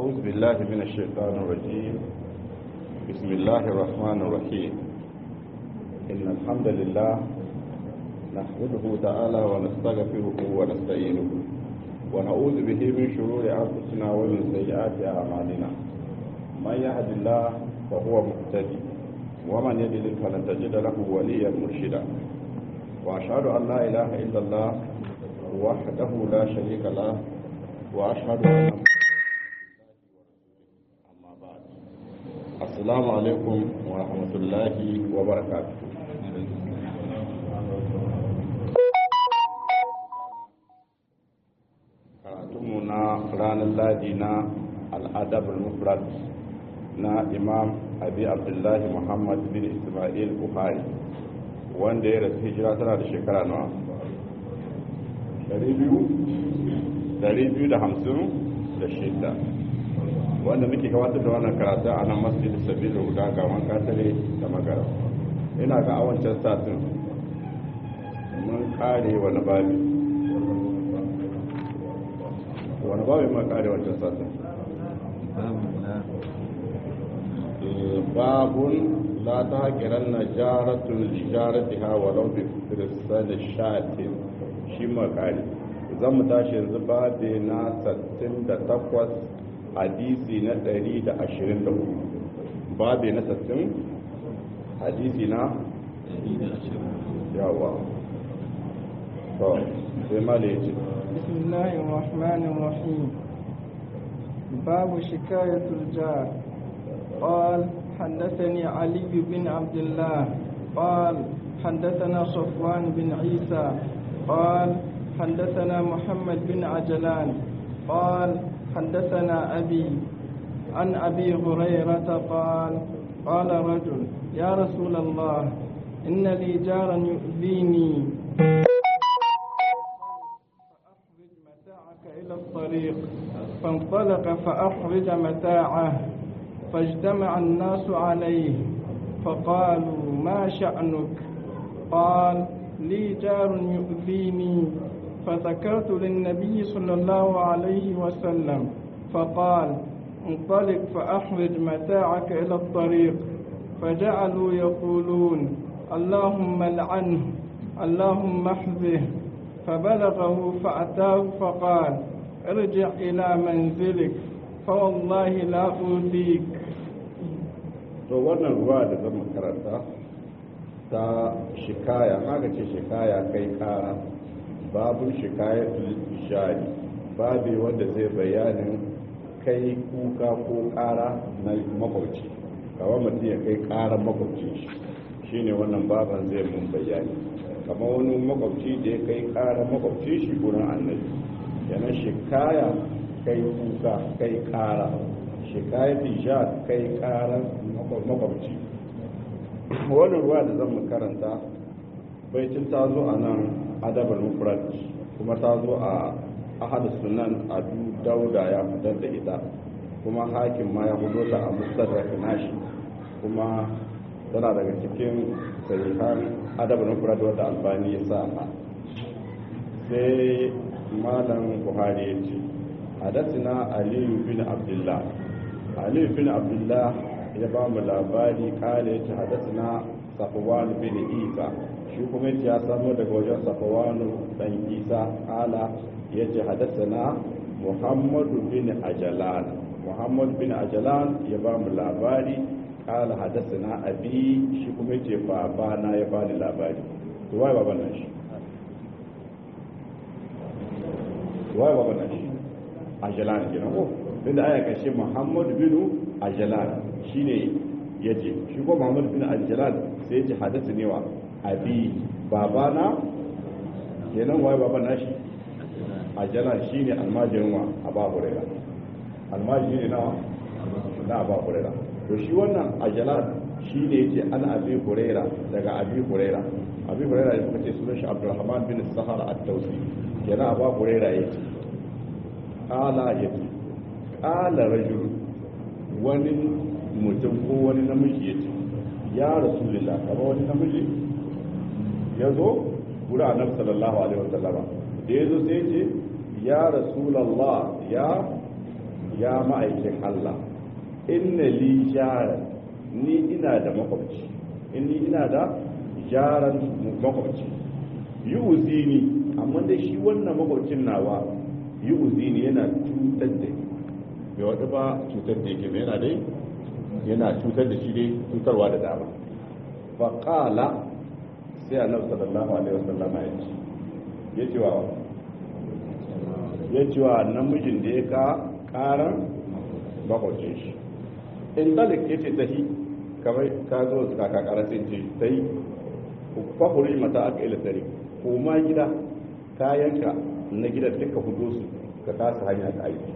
أعوذ بالله من الشيطان الرجيم بسم الله الرحمن الرحيم إن الحمد لله نحمده تعالى ونستغفره ونستعينه ونعوذ به من شرور أنفسنا ومن سيئات أعمالنا من يهد الله فهو مهتدي ومن يضلل فلن تجد له وليا مرشدا وأشهد أن لا إله إلا الله وحده لا شريك له وأشهد أن أما بعد السلام عليكم ورحمة الله وبركاته karatunmu na ranar ladi na al'adab al-mufrad na imam abi abdullahi muhammad bin ismail buhari wanda ya rasu hijira tana da shekara nawa 256 wanda muke gabatar da wannan karatu a nan masjid sabilu guda ga wanka tare da magara ina ga awancan satin mun kare wani babi wani babi mun kare wancan satin babun la ta haƙiran na jaratun lijaratiha walau bi firistan shatin shi makari zan mu tashi yanzu babi na 68 hadisi na 124 babi na 60 hadisi na yawa to sai mala ya ce bismillahir rahmanir rahim babu shikayatul jar قال حدثني علي بن عبد الله قال حدثنا صفوان بن عيسى قال حدثنا محمد بن عجلان قال حدثنا أبي عن أبي هريرة قال قال رجل يا رسول الله إن لي جارا يؤذيني فأخرج متاعك إلى الطريق فانطلق فأخرج متاعه فاجتمع الناس عليه فقالوا ما شأنك قال لي جار يؤذيني فذكرت للنبي صلى الله عليه وسلم فقال انطلق فأخرج متاعك إلى الطريق فجعلوا يقولون اللهم لعنه اللهم احذه فبلغه فأتاه فقال ارجع إلى منزلك فوالله لا أوذيك to wannan ruwa da zan karanta ta shikaya haka ce shikaya kai kara babu shikaya ishari babu wanda zai bayanin kai kuka ko kara na makwauci kawai mutum ya kai karan makwauci shi shine wannan baban zai mun bayani kamar wani makwauci da ya kai karan makwauci shi gurin annabi yana shikaya kai kuka kai kara shikayat ijad kai karan makwabci wani ruwa da zan karanta baitin ta zo a nan adabar mufrad kuma ta zo a ahadu sunan abu dauda ya fitar da ita kuma hakim ma ya hudo ta a mustadrak nashi kuma tana daga cikin sahihan adabar mufrad wadda albani ya sa sai malam buhari ya ce حدثنا علي بن عبد الله علي بن عبد الله يبام labari kale yace hadathana Safwan bin Isa shi kuma yace ya samu daga wajen Safwan dan Isa kala yace hadathana Muhammad bin Ajlan Muhammad bin Ajlan ya ba mu labari kala hadathana abi shi kuma yace baba na ya bani labari to wai baban nan shi wai baban nan shi ajalan kenan ko inda aya kashe muhammad bin ajalan shine yace shi ko muhammad bin ajalan sai yace hadisi ne wa abi babana kenan wai baban nashi ajalan shine almajirin wa aba huraira almajiri na na aba huraira to shi wannan ajalan shine yace an abi huraira daga abi huraira abi huraira ya kace sunan shi abdurrahman bin sahar at-tausi kenan aba huraira yace kala ya ce kala rajul wani mutum ko wani namiji ya ce ya rasulullah kama wani namiji ya zo gura annabi sallallahu alaihi wasallama da ya zo sai ce ya rasulallah ya ya ma'aikin Allah inna li jaran ni ina da makwabci inni ina da jaran makwabci yi uzini amma dai shi wannan makwabcin nawa yi uzini yana cutar da ni bai wata ba cutar da yake yana dai yana cutar da shi dai cutarwa da dama faƙala sai a nafsa sallallahu alaihi wasallama ya ce ya ce wa ya ce wa namijin da ya ka ƙaran makwabcin shi in dalik ya ce tahi kamar ka zo su kaka ƙara sai ce ta yi kwakuri mata aka ila tare ko ma gida kayanka na gida duka hudu su ka kasa hanya ka aiki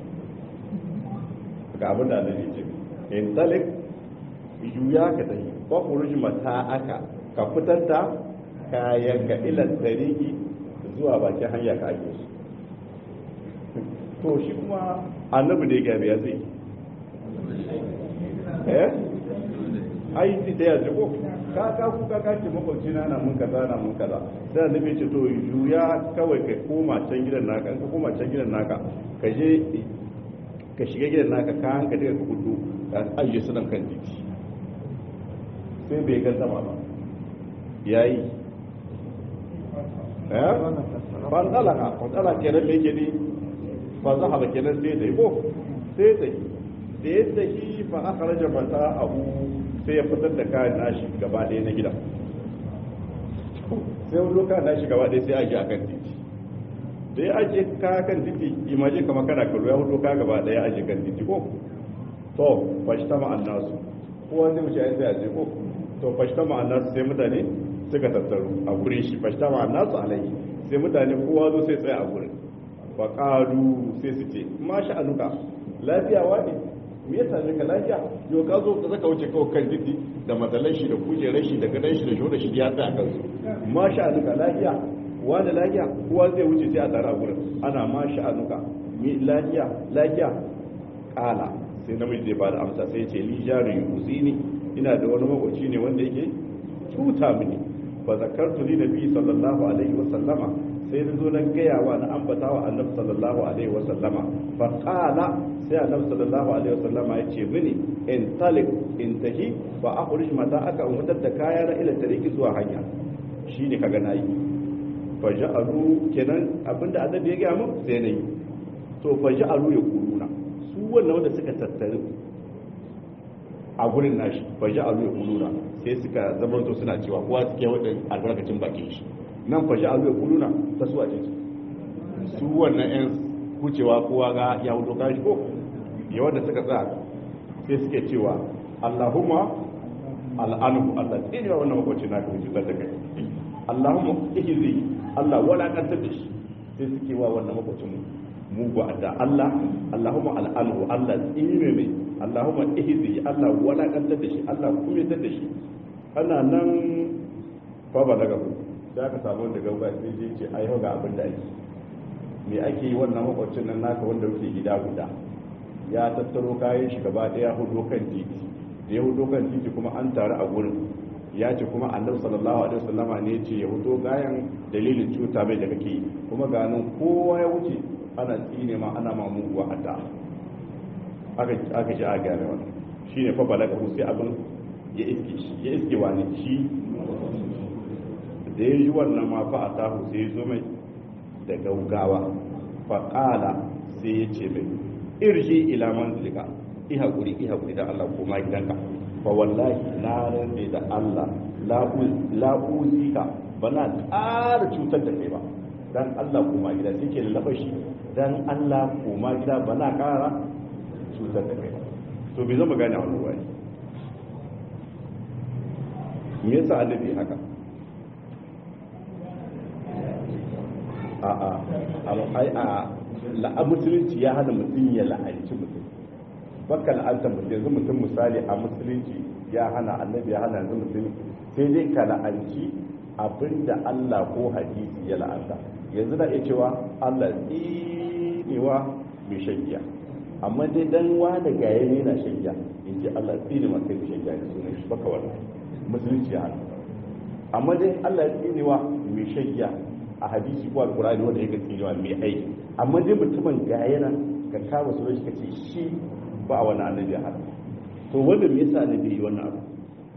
ga abin da annabi ce in dalik juya ka tahi kwakuri mata aka ka fitar da kayanka ila tariki zuwa bakin hanya ka aiki su to shi kuma annabi da ya gabe ya zai eh ai ti da ya ko ka ka ku ka ka ce makwabci na na mun kaza na mun kaza sai annabi ce to juya kawai ka koma can gidan naka ka koma can gidan naka ka je ka shiga gidan naka ka hanka daga ka gudu ka ajiye su nan kan titi sai bai ga sama ba yayi eh ban dalaka ban dalaka kenan me yake ni fa zahaba kenan sai dai ko sai dai da ya tafi fa akhraja mata'ahu sai ya fitar da kayan nashi gaba ɗaya na gida sai wani kayan nashi gaba ɗaya sai aje a kan titi da ya aje kaya kan titi imaje kama kana kallo ya hudu kaya gaba ɗaya aje kan titi ko to fashta ma'an nasu kowa zai wuce ya sai aje ko to fashta ma'an nasu sai mutane suka tattaru a gurin shi fashta ma'an nasu alayhi sai mutane kowa zo sai tsaye a gurin fa qalu sai su ce ma sha'anuka lafiya wani me ya same ka lafiya yau ka zo ka zaka wuce kawai kan titi da matsalan shi da kujerar shi da gadon shi da shoda shi ya tsaya kansu ma sha'anuka lafiya wani lafiya kowa zai wuce sai a tare a gurin ana ma sha'anuka mi lafiya lafiya kala sai namiji zai bada amsa sai ce li jarin yuzini ina da wani makoci ne wanda yake cuta mini fa zakartu li nabi sallallahu alaihi wa sallama sai na zo na gaya wa na ambata wa annabi sallallahu alaihi wa sallama fa qala sai annabi sallallahu alaihi wa sallama ya ce mini in talik in tahi fa akhrij mata aka umutar da kaya na ila tariki zuwa hanya shine kaga nayi fa ja'alu kenan abinda annabi ya gaya mun sai nayi to fa ja'alu ya kuluna su wannan wanda suka tattare a gurin nashi fa ja'alu ya kuluna sai suka zamanto suna cewa kowa suke wadan albarkacin bakin shi nan fashi a zuwa kuluna ta suwa ce su wannan yan kucewa kowa ga ya hudu kashi ko ya wanda suka tsaya sai suke cewa allahumma al'anuhu allah tsinewa wannan makwaci na ka cutar da kai allahumma ihizi allah wala kantar da shi sai suke wa wannan makwacin mugu adda allah allahumma al'anuhu allah tsine mai allahumma ihizi allah wala kantar da shi allah kumetar da shi ana nan fa ba daga ku sai aka samu da gauga sai je ce ai ga abin da ake me ake yi wannan makwacin nan naka wanda kuke gida guda ya tattaro kayan shi gaba daya hudo kan titi da ya hudo kan titi kuma an taru a gurin ya ce kuma annabi sallallahu alaihi wasallama ne ya ce ya hudo gayan dalilin cuta mai da kake yi kuma ganin kowa ya wuce ana tsine ma ana ma muguwa adda aka aka ji a gane wannan shine fa balaga sai abin ya iske shi ya iske wani shi da ya yi wannan ma fa a tahu sai ya zo mai da gaugawa fa kala sai ya ce mai irji ila manzilika i hakuri i hakuri da Allah koma gidanka fa wallahi na rantsa da Allah la uzika bana ƙara cutar da kai ba dan Allah koma gida sai ke lallaba shi dan Allah koma gida bana ƙara cutar da kai to bai zama gane wannan wani me yasa annabi haka a a ai a la'a musulunci ya hana mutum ya la'anci mutum baka la'anta mutum yanzu mutum misali a musulunci ya hana annabi ya hana yanzu mutum sai dai ka la'anci abinda Allah ko hadisi ya la'anta yanzu da iya cewa Allah tsinewa mai shagiya amma dai dan wani gaye ne na shagiya in ji Allah tsine masa mai shagiya da sunan shi baka wannan musulunci ya hana amma dai Allah ya tsinewa mai shagiya a hadisi ko alkurani wanda yake tsinewa mai aiki amma dai mutumin ga yana ka kama sunan shi ka ce shi ba wani annabi a hada to wanda me yasa annabi yi wannan abu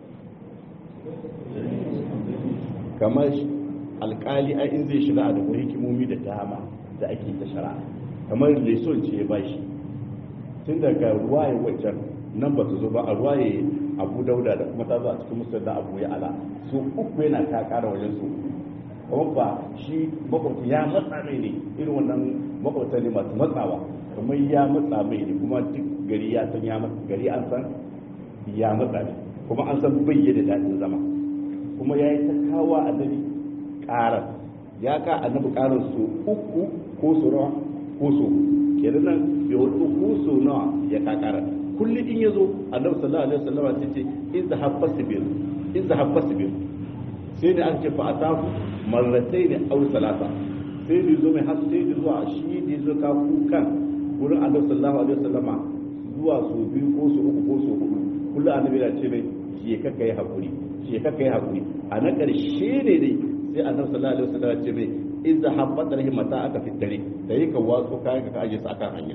kamar alkali a in zai shiga a da hikimomi da dama da ake ta shara kamar leson ce ya bashi tun daga ruwaye wajen nan ba su zo ba a ruwaye abu dauda da kuma ta zo a cikin musulun da abu ya ala su uku yana ta kara wajen su kuma ba shi makwabta ya matsa mai ne irin wannan makwabta ne masu matsawa kamar ya matsa mai ne kuma duk gari ya san ya matsa gari an san ya matsa ne kuma an san bayyana daɗin zama kuma ya yi ta kawo annabi ƙarar ya ka annabi ƙarar su uku ko su rawa ko su kenan nan bai wani ko su nawa ya ka ƙarar kullum in ya zo annabi sallallahu alaihi wasallam sai ce in za habba sibir in za habba sibir sai da an ce fa ataku marratai ne aw salasa sai da zo mai har sai da zuwa shi da zo ka kukan wurin annabi sallallahu alaihi wasallam zuwa su biyu ko su uku ko su hudu kullum annabi ya ce mai je ka kai hakuri je ka kai hakuri a na ƙarshe ne dai sai annabi sallallahu alaihi wasallam ce mai in za habba da mata aka fitare da yi ka wasu kayan ka aje su akan hanya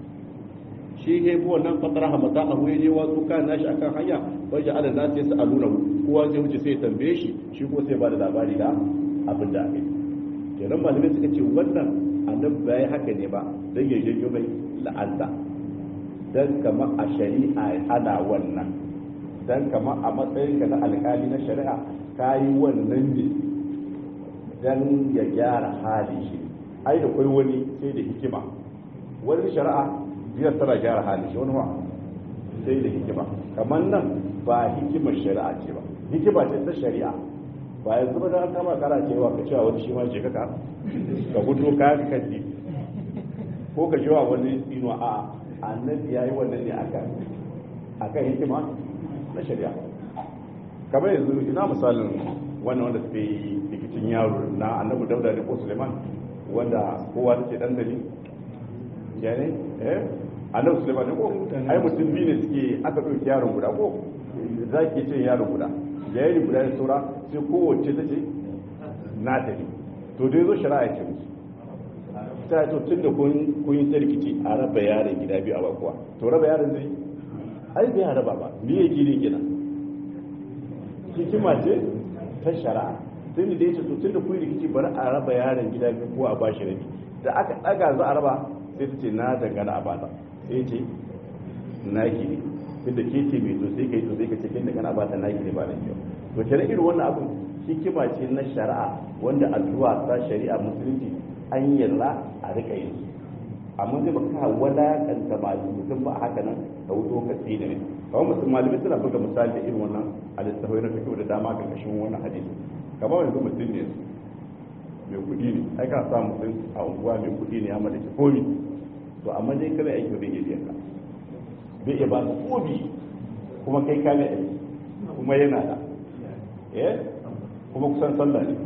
shi ne bu wannan fatara hamata a huye ne wasu kayan nashi akan hanya wajen ala na sai su aluna kowa zai wuce sai tambaye shi shi ko sai ba da labari da abin da aka yi kenan malamai suka ce wannan annabi bai haka ne ba dan ya janyo mai la'anta dan kamar a shari'a ana wannan dan kamar a matsayin ka na alkali na shari'a ka yi wannan ne dan ya gyara hali shi ai da kai wani sai da hikima wani shari'a biyar tana gyara hali shi wani ma sai da hikima kamar nan ba hikimar shari'a ce ba hikima ce ta shari'a ba yanzu ba da kama kara cewa ka cewa wani shi ma je kaka ka gudu ka ka kaji ko ka cewa wani ino a annabi yayi wannan ne akan akan hikima na shari'a kamar yanzu ina misalin wannan wanda suke yi rikicin yaro na annabi dauda da ko suleiman wanda kowa take dan gari ya ne eh annabi suleiman ne ko ai mutum biyu ne suke aka ɗauki yaron guda ko za ki ce yaron guda yayin guda da saura sai kowace ta ce na ta ne to dai zo shari'a ce musu ta to tun da kun yi ta rikici a raba yaron gida biyu a bakuwa to raba yaron zai ai bai raba ba me yake ne gina hikima ce ta shari'a tun da ya ce to tun da kun rikici bari a raba yaron gida biyu ko a bashi rabi da aka daga za a raba sai ta ce na dangana a bata sai ce na ki ne tun da ke ce mai to sai kai to sai ka ce kin dangana a bata na ki ne ba na kyau to kenan irin wannan abun hikima ce na shari'a wanda addu'a ta shari'a musulunci an yarda a rika yin amma zai baka wadakanta malami mutum ba haka nan ka wuto ka tsina ne kawai mutum malami suna buga misali da irin wannan a littafai na fikiyo da dama ga kashin wannan hadisi kamar yanzu mutum ne mai kuɗi ne ai kana sa mutum a unguwa mai kuɗi ne ya mallaki komi to amma dai kana aiki bai iya biyan ka bai iya ba ka komi kuma kai ka mai aiki kuma yana da eh kuma kusan sallah ne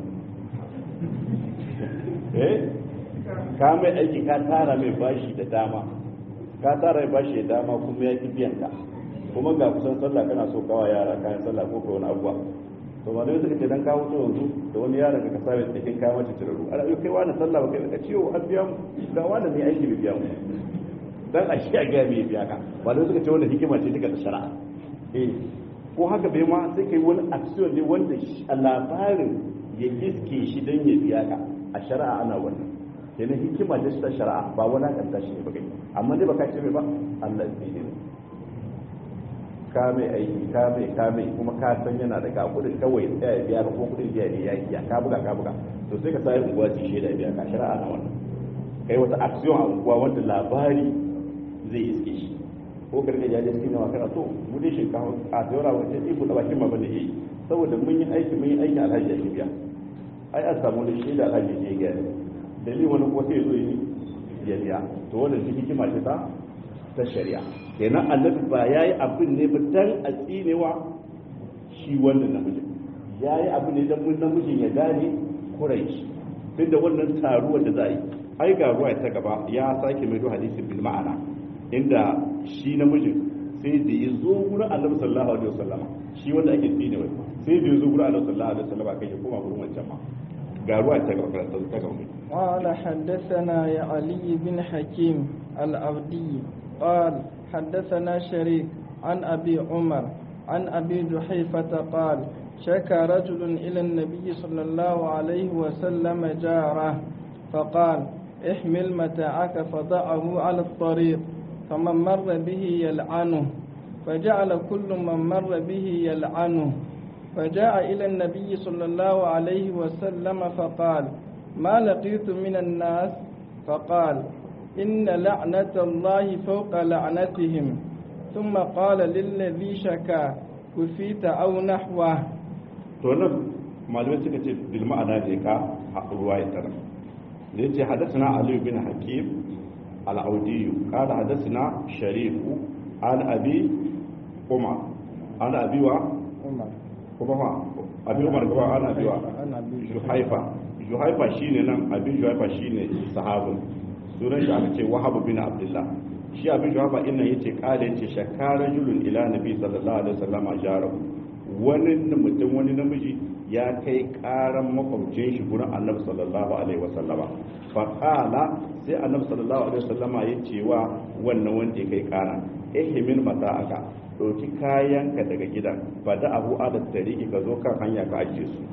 eh ka mai aiki ka tara mai bashi da dama ka tara mai bashi da dama kuma ya ki biyan ka kuma ga kusan sallah kana so kawa yara kayan sallah ko wani abuwa to ba dai suka ce dan kawo to yanzu da wani yaron ka kasa mai cikin kayan mace tiraru ana yau kai wani sallah ba kai ka ciwo an biya mu ga wani mai aiki bai biya mu dan a shi a ga mai biya ka ba dai suka ce wannan hikima ce duka ta shari'a eh ko haka bai ma sai kai wani action ne wanda a labarin ya iske shi dan ya biya ka a shari'a ana wannan kenan hikima da ta shari'a ba wani kanta shi ne ba kai amma dai baka ce mai ba Allah zai ne ka mai aiki ka mai ka mai kuma ka san yana da ga kudin kawai tsaya biya ka ko kudin biya ne ya iya ka buga ka buga to sai ka sai unguwa ci shaida biya ka shari'a na wannan kai wata action a unguwa wanda labari zai iske shi ko karfe jaje cikin nawa kana to mu dai shinkafa a tsayora wajen ibu da bakin ma bane yayi saboda mun yi aiki mun yi aiki alhaji ya biya ai an samu da shaida alhaji ya ga dalilin wani ko sai zo yi ya biya to wannan shi hikima ce ta ta shari'a kenan annabi ba yayi abin ne ba dan a tsinewa shi wannan namiji yayi abin ne dan mun namijin ya gane kurai duk da wannan taruwar da za a yi ai ga ruwa ta gaba ya sake mai hadisi bil ma'ana inda shi namijin sai da ya zo gurin annabi sallallahu alaihi wasallam shi wanda ake tsinewa sai da ya zo gurin annabi sallallahu alaihi wasallam kai ya koma gurin wancan ma ga ruwa ta gaba ta gaba قال حدثنا يا علي بن حكيم العبدي قال حدثنا شريك عن أبي عمر عن أبي جحيفة قال شكى رجل إلى النبي صلى الله عليه وسلم جاره فقال احمل متاعك فضعه على الطريق فمن مر به يلعنه فجعل كل من مر به يلعنه فجاء إلى النبي صلى الله عليه وسلم فقال ما لقيت من الناس فقال إن لعنة الله فوق لعنتهم ثم قال للذي شكا كفيت أو نحوه to nan malamai suka ce bil ma'ana ne ka ruwa ya tara da yace hadathana ali bin hakim al-audi qala hadathana sharif an abi umar an abi wa عمر kuma fa abi umar gaba an abi wa أنا أبي juhaifa juhaifa shine nan abi juhaifa shine sahabin sunan shi aka ce wahab bin abdullah shi abi juhaifa inna yace kala yace shakara julun ila nabi sallallahu alaihi wasallam ajarahu wani mutum wani namiji ya kai karan makwabcin shi gurin annabi sallallahu alaihi wasallama fa qala sai annabi sallallahu alaihi wasallama ya ce wa wannan wanda ya kai kara ihmin mata'aka ɗauki kayanka daga gidan ba da abu ala tariki ka zo kan hanya ka ajiye su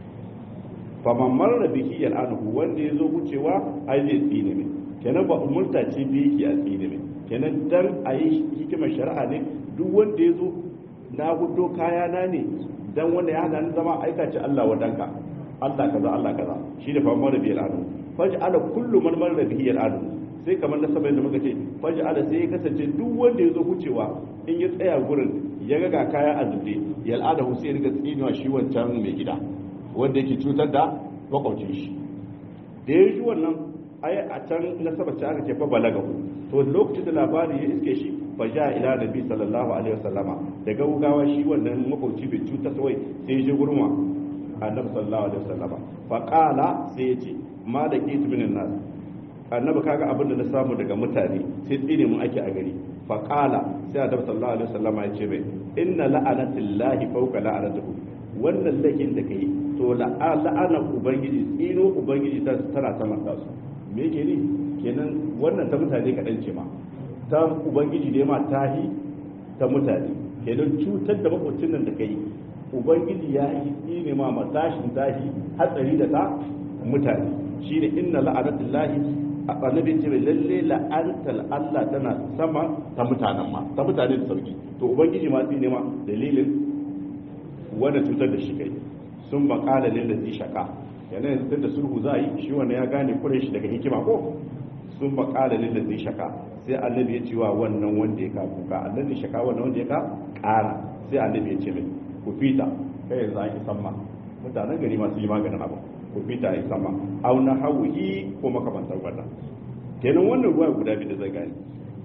faman marar bihi yal'anuhu wanda ya zo wucewa ai zai tsine mai kenan ba umurta ce bi yake a tsine mai kenan dan a yi hikimar shari'a ne duk wanda ya zo na hudo kaya na ne dan wanda ya hana ni zama aika ce Allah wadanka Allah kaza Allah kaza shi da faman marar bihi yal'anuhu faji ala kullu man marar bihi yal'anuhu sai kamar na sabai da muka ce faji ala sai ya kasance duk wanda ya zo wucewa in ya tsaya gurin ya ga kaya a zube yal'adahu sai ya riga tsinewa shi wancan mai gida wanda yake cutar da makwaucin shi da ya ji wannan ai a can na sabace aka ce fa balaga to lokacin da labari ya iske shi fa ja ila nabi sallallahu alaihi wasallama da gaugawa shi wannan makwauci bai cutar sai sai ya je gurma annabi sallallahu alaihi wasallama fa qala sai ya ce ma da kitu minan nas annabi kaga abin da na samu daga mutane sai tsine mun ake a gari fa qala sai annabi sallallahu alaihi wasallama ya ce mai inna la'anatillahi fawqa la'anatihi wannan lakin da kai to la'ana ubangiji tsino ubangiji ta tana saman ta su me yake ni kenan wannan ta mutane kaɗan ce ma ta ubangiji da ma tahi ta mutane kenan cutar da makwacin nan da kai ubangiji ya yi tsine ma matashin tahi hatsari da ta mutane shi ne inna la'anatullahi a annabi ce mai lalle la'antar Allah tana sama ta mutanen ma ta mutane da sauki to ubangiji ma tsine ma dalilin wanda cutar da shi kai sun makala lillazi shaka yana yanzu da sulhu za a yi shi wanda ya gane kure shi daga hikima ko sun makala lillazi shaka sai annabi ya ce wa wannan wanda ya ka kuka annabi shaka wannan wanda ya ka kara sai annabi ya ce mai ku fita kai yanzu an yi samma mutanen gari masu yi maganin abu ku fita yi samma au na hauhi ko makamantar wannan kenan wannan ruwa guda biyu da zai gane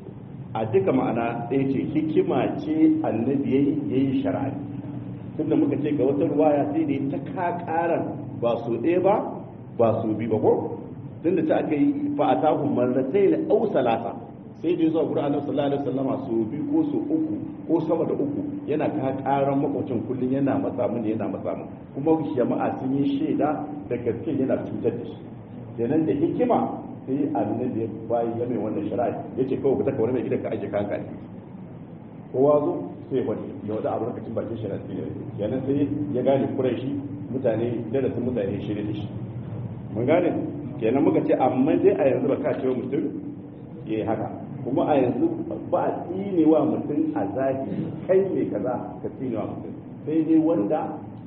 a duka ma'ana ɗaya ce hikima ce annabi ya yi shari'a tunda muka ce ga wata ruwaya sai da ta kakaran ba su ɗaya ba ba su bi ba ko tunda ta aka yi fa'atahu marratai na au salasa sai da zuwa gurin annabi sallallahu alaihi wasallam su bi ko su uku ko sama da uku yana kakaran makwacin kullun yana matsa mun yana matsa mun kuma jama'a sun yi shaida da gaske yana cutar da shi kenan da hikima sai annabi ya bayi ya mai wannan shari'a yace kawai ku taka wani mai gidan ka aje kanka kowa zo sai wani ya wada abu lokacin bakin shi na tsiri kenan sai ya gane kurai shi mutane darasin mutane shirye da shi mun gane kenan muka ce amma dai a yanzu ba ka ce mutum ya yi haka kuma a yanzu ba a tsine wa mutum a zahiri kai mai kaza ka tsine wa mutum sai dai wanda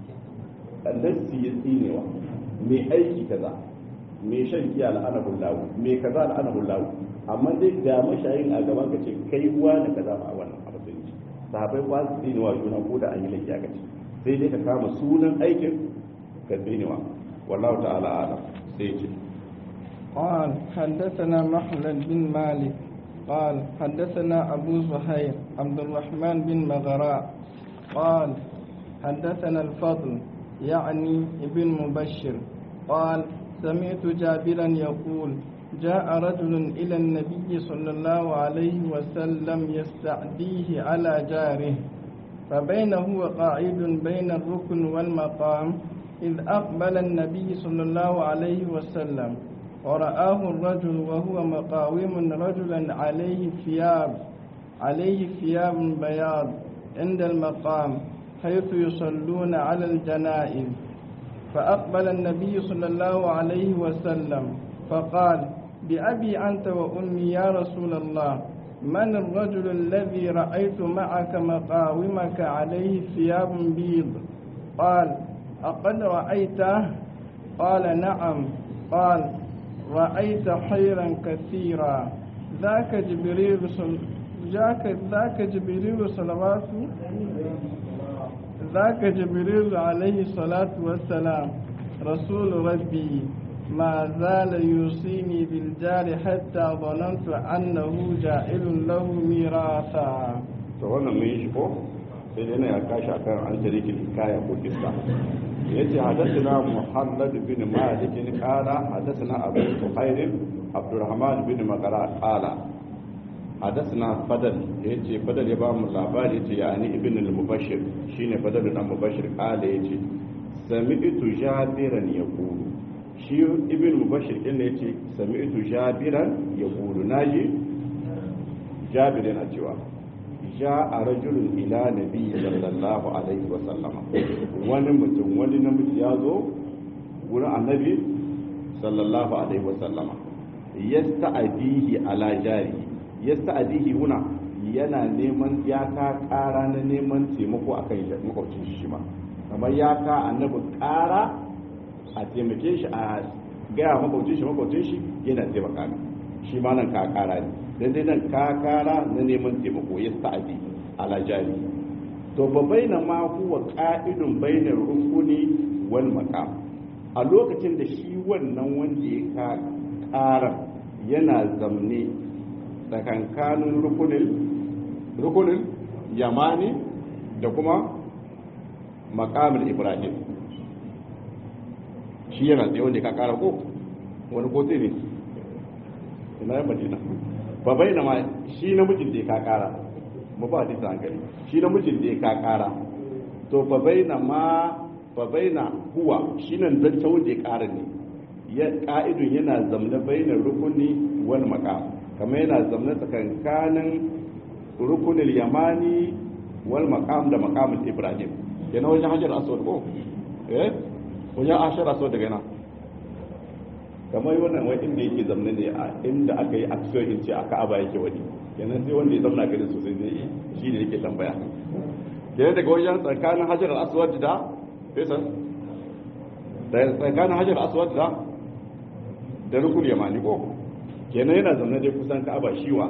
nassi ya tsinewa mai aiki kaza mai shan giya la'anahu lahu mai kaza la'anahu lahu amma dai ga mashayin a gaban ka ce kai uwa da kaza ba a wannan abu sai sahabai ba su tsinewa juna ko da an yi laifi aka ce sai dai ka kama sunan aikin ka tsinewa wallahu ta'ala alam sai ce قال حدثنا مخلد بن مالك قال حدثنا أبو زهير عبد الرحمن بن مغراء قال حدثنا الفضل يعني ابن مبشر قال سمعت جابرا يقول جاء رجل إلى النبي صلى الله عليه وسلم يستعديه على جاره فبينه وقاعد بين الركن والمقام إذ أقبل النبي صلى الله عليه وسلم ورآه الرجل وهو مقاوم رجلا عليه ثياب عليه ثياب بياض عند المقام حيث يصلون على الجنائز فأقبل النبي صلى الله عليه وسلم فقال بأبي أنت وأمي يا رسول الله من الرجل الذي رأيت معك مقاومك عليه ثياب بيض قال أقد رأيته قال نعم قال رأيت خيرا كثيرا ذاك جبريل صل... ذاك ذاك جبريل صلوات ذاك جبريل عليه الصلاة والسلام رسول ربي ما زال يوصيني بالجار حتى ظننت أنه جائل له ميراثا to wannan mun yi shi ko sai dai na ya kashi akan an tarikin hikaya ko kissa yace hadathana muhammad bin malik qala hadathana abu suhair abdurrahman bin magara qala hadathana fadal yace fadal ya ba mu labari yace yani ibn al-mubashir shine fadal dan mubashir qala yace sami'tu jabiran yaqulu shi ibn mubashir din ne yace sami'tu jabiran yaqulu naji jabir yana cewa ja a rajulun ila nabi sallallahu alaihi wa sallama wani mutum wani namiji ya zo wurin annabi sallallahu alaihi wa sallama yasta'dihi ala jari yasta'dihi huna yana neman ya ka kara na neman taimako akan makwabcin shi ma kamar ya ka annabi kara a taimake shi a gaya makwabcin shi makwabcin shi yana taimaka shi ma nan ka kara ne dan dai nan kakara na neman taimako ya sa'adi ala jari to ba baina ma huwa qa'idun bainar rukuni wal maqam a lokacin da shi wannan wanda ya ka kara yana zamne tsakankanin rukunin rukunin yamani da kuma maqamul ibrahim shi yana tsaye wanda ya ka kara ko wani kotu ne ina yan madina ba bai na ma shi namijin da ya ka kara mu ba hadisi hankali shi namijin da ya ka kara to fa bai na ma fa bai na huwa shi nan zanta wanda ya kara ne ya ka'idun yana zamna bainar rukuni wal maqam kamar yana zamna tsakankanin rukunin yamani wal maqam da maqamul ibrahim yana wajen hajar aswad ko eh wajen hajar aswad daga yana kamar wannan wai inda yake zamne ne a inda aka yi aksiyon in ce a ka'aba yake wani kenan sai wanda ya zamna gari sosai zai yi shi ne yake tambaya kenan daga wajen tsakanin hajar aswad da fesan da tsakanin hajar aswad da da rukun yamani ko kenan yana zamne dai kusan ka'aba shiwa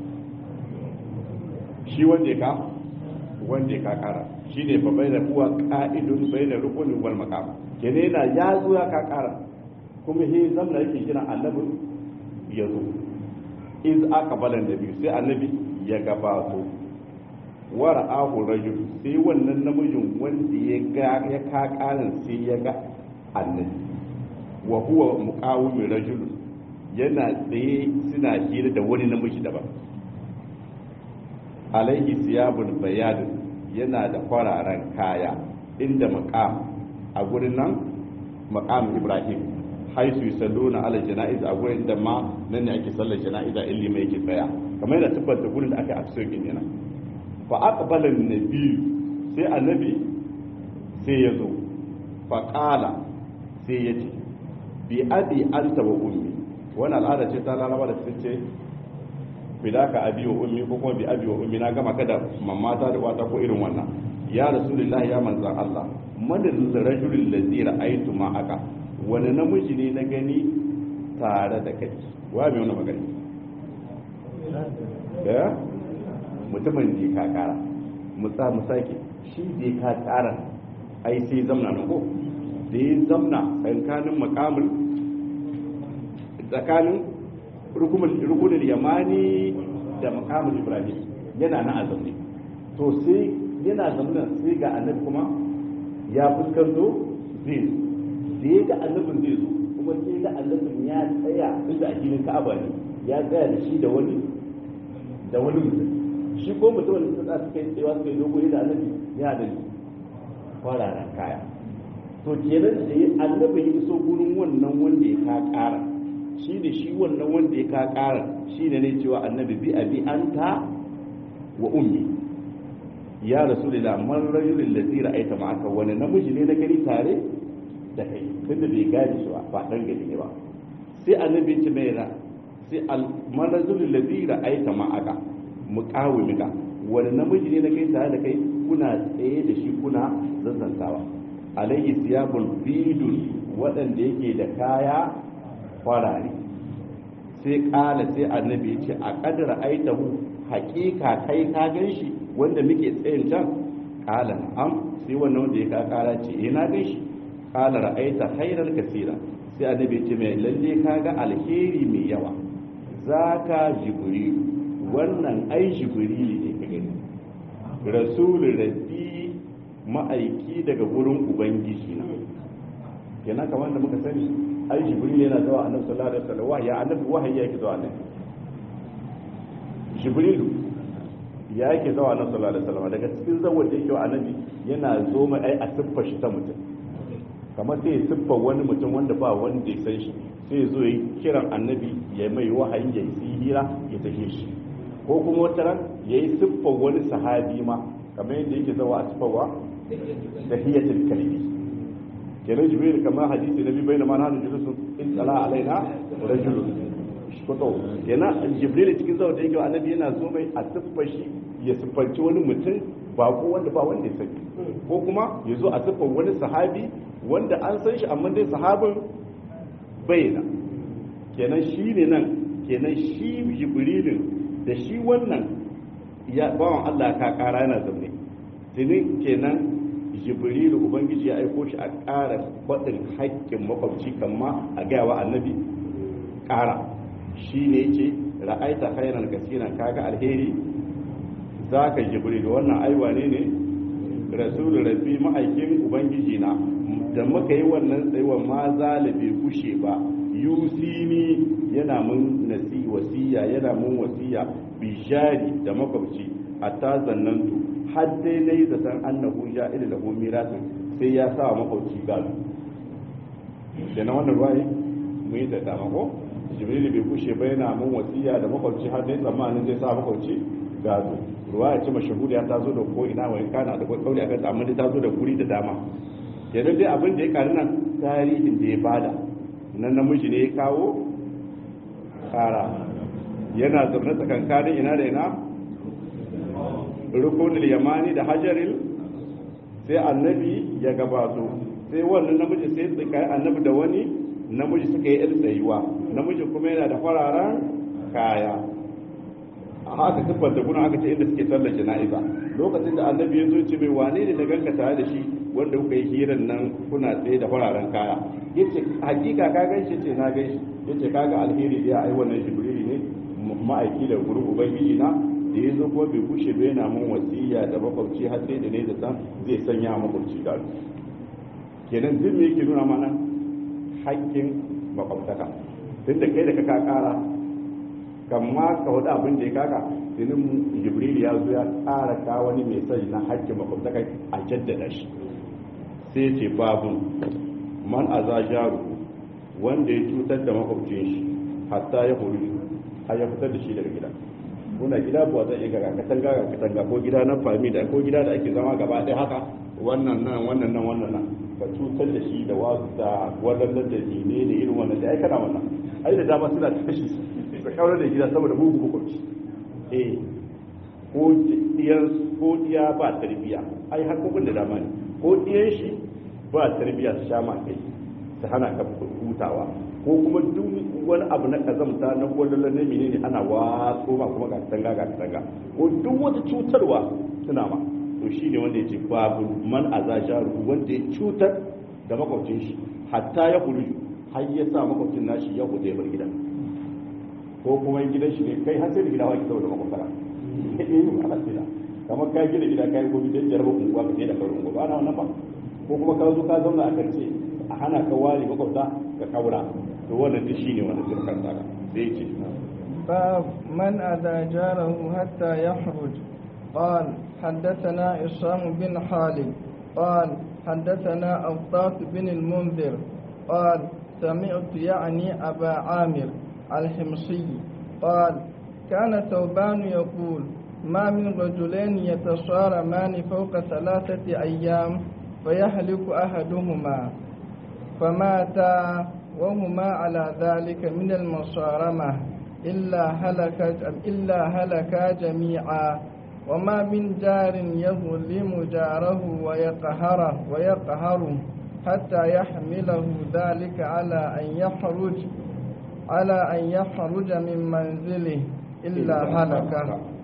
shi wanda ya ka wanda ya ka kara shi ne fa bai da kuwa ka'idun bai da rukunin wal makam kenan yana ya zo ya ka kara kuma he zamna yake kira annabin ya zo iz aka balan da biyu sai annabi ya gabato wara ahu rajul sai wannan namijin wanda ya ga ya kakarin sai ya ga annabi wa huwa muqawimin rajul yana tsaye suna hira da wani namiji daban alaihi siyabun bayadun yana da kwararan kaya inda maqam a gurin nan maqam ibrahim haisu yusalluna ala janaiz a gurin da ma nan ne ake sallar janaiza illi mai yake tsaya kamar yana tabbata gurin da aka akso kin yana fa aqbala an-nabi sai annabi sai ya zo fa qala sai ya ce bi abi anta wa ummi wannan al'ada ce ta lalaba da sun ce bidaka abi wa ummi ko kuma bi abi wa ummi na gama kada mamata da wata ko irin wannan ya rasulullahi ya manzan Allah madal rajulul ladzi ra'aytu ma'aka wani namiji ne na gani tare da kai wa mai wani magani da mutumin da ka kara mutsa musake shi da ka kara ai sai zamna na ko da ya zamna tsakanin makamul tsakanin rukunin yamani da makamul ibrahim yana na azamne to sai yana zamna sai ga annabi kuma ya fuskanto zai da ya ga annabin zai zo kuma sai ga annabin ya tsaya inda a filin ka'aba ne ya tsaya da shi da wani da wani mutum shi ko mutum da suka suka yi tsayawa suka yi dogo da annabi ya da kwararan kaya to kenan da ya annabi ya iso gurin wannan wanda ya ka kara shi ne shi wannan wanda ya ka ƙara shi ne ne cewa annabi bi abi anta wa ummi ya rasulullah man rajulul ladzi ra'aita ma'aka wani namiji ne na gani tare da kai tunda bai gane shi ba ba dan gani ne ba sai annabi ya ce mai ra sai al man rajulul ladzi ra'aita ma'aka muqawimika wani namiji ne na kai tare da kai kuna tsaye da shi kuna zazzantawa alayhi siyabun bidun waɗanda yake da kaya farare sai ƙala sai annabi ya ce a ƙadar aitahu haƙiƙa kai ka gan shi wanda muke tsayin can ƙala am sai wannan wanda ya ka ƙara ce eh na gan shi ƙala ra'aita hairar kasira sai annabi ya ce mai lalle ka ga alheri mai yawa zaka jibril wannan ai jibril ne ka gani rasulun rabbi ma'aiki daga wurin ubangiji na kenan kamar da muka sani ai jibril yana zuwa annabi sallallahu alaihi wasallam wahayi annabi wahayi yake zuwa annabi jibril ya yake zuwa annabi sallallahu alaihi wasallam daga cikin zawar da yake wa annabi yana zo mai ai a siffar shi ta mutum kamar sai ya siffar wani mutum wanda ba wanda ya san shi sai ya zo ya kiran annabi ya mai wahayi ya yi hira ya tafi shi ko kuma wata ran ya yi siffar wani sahabi ma kamar yadda yake zawa a siffarwa da hiyatul kalbi kenan jibril kamar hadisi nabi bai na mana hannun julusun in tsala alaina rajulun kuto kenan jibril cikin zawa da yake wa annabi yana zo mai a siffar shi ya siffanci wani mutum ba ko wanda ba wanda ya sani ko kuma ya zo a siffar wani sahabi wanda an san shi amma dai sahabin bayyana kenan shi ne nan kenan shi jibrilin da shi wannan ya bawan Allah ka kara yana zaune tuni kenan jibrilu ubangiji ya aiko shi a ƙara faɗin haƙƙin makwabci kamma a gaya wa annabi ƙara shi ne ce ra'aita khairan kasiran kaga alheri zaka jibrilu wannan aiwa ne ne rasulu rabbi ma'aikin ubangiji na da muka yi wannan tsayuwa ma zalibi kushe ba yusini yana mun nasi wasiya yana mun wasiya bishari da makwabci a ta zannantu har dai na yi zaton annahu ya ila da mirasin sai ya sa makwabci gado da na wannan ruwaye mu yi da dama ko jibril bai kushe ba yana mun wasiya da makwabci har dai tsammanin zai sa makwabci gado ruwaya ce mashahuda ya tazo da ko ina wani kana da kauli akan amma dai tazo da guri da dama yanzu dai abin da ya karu nan tarihin da ya bada nan namiji ne ya kawo kara yana zaune tsakankanin ina da ina rukunul yamani da hajaril sai annabi ya gabato sai wannan namiji sai tsakai annabi da wani namiji suka yi yar tsayuwa namiji kuma yana da fararen kaya a haka siffar da kuna aka ce inda suke sallar jana'iza lokacin da annabi ya zo ce mai wane ne na ganka tare da shi wanda kuka yi hiran nan kuna tsaye da fararen kaya yace hakika ka gan shi ce na gan shi yace kaga alheri ya ai wannan jibrili ne ma'aiki da gurin ubangiji na da ya zo kuma bai kushe bai na mun wasiya da makwabci har sai da ne da san zai sanya makwabci gado kenan duk me yake nuna mana haƙƙin makwabtaka tunda kai da ka kara kamma ka wada abin da ya kaka sinin jibril ya zo ya ƙara ka wani mai sani na haƙƙin makwabtaka a jaddada shi sai ce babu man aza jaru wanda ya cutar da makwabcin shi hatta ya hori har ya fitar da shi daga gida kuna gida ba zai iya ga katanga ga katanga ko gida na fami da ko gida da ake zama gaba ɗaya haka wannan nan wannan nan wannan nan ka cutar da shi da wasu da wannan da ne ne irin wannan da ai kana wannan ai da dama suna tashi su kawar da gida saboda mugu hukunci eh ko diyar ko diya ba tarbiya ai hakokin da dama ne ko diyan shi ba tarbiya su sha ma kai su hana ka hutawa ko kuma duk wani abu na kazamta na kwallon na menene ana watso ma kuma ga tanga ga tanga ko duk wata cutarwa suna ma to shi ne wanda ya ce babu man azaja wanda ya cutar da makwabcin shi hatta ya hulu har ya sa makwabcin nashi ya hude bar gidan ko kuma gidan shi ne kai har sai da gida waki saboda makwabtara eh ana tsira kamar ka gina gida kai gobe dan jarabar unguwa ka je da karin unguwa ana wannan ba ko kuma ka zo ka zauna a karce a hana ka ware makwabta ka kaura to wannan duk shine wannan sirkan tsara sai ce باب من أذى جاره حتى يخرج قال حدثنا عصام بن خالد قال حدثنا أوطاس بن المنذر قال سمعت يعني أبا عامر الحمصي قال كان ثوبان يقول ما من رجلين يتصارمان فوق ثلاثة أيام فيهلك أحدهما فماتا وهما على ذلك من المصارمة إلا هلك إلا هلكا جميعا وما من جار يظلم جاره ويقهره ويقهره حتى يحمله ذلك على أن يخرج على أن يخرج من منزله إلا هلك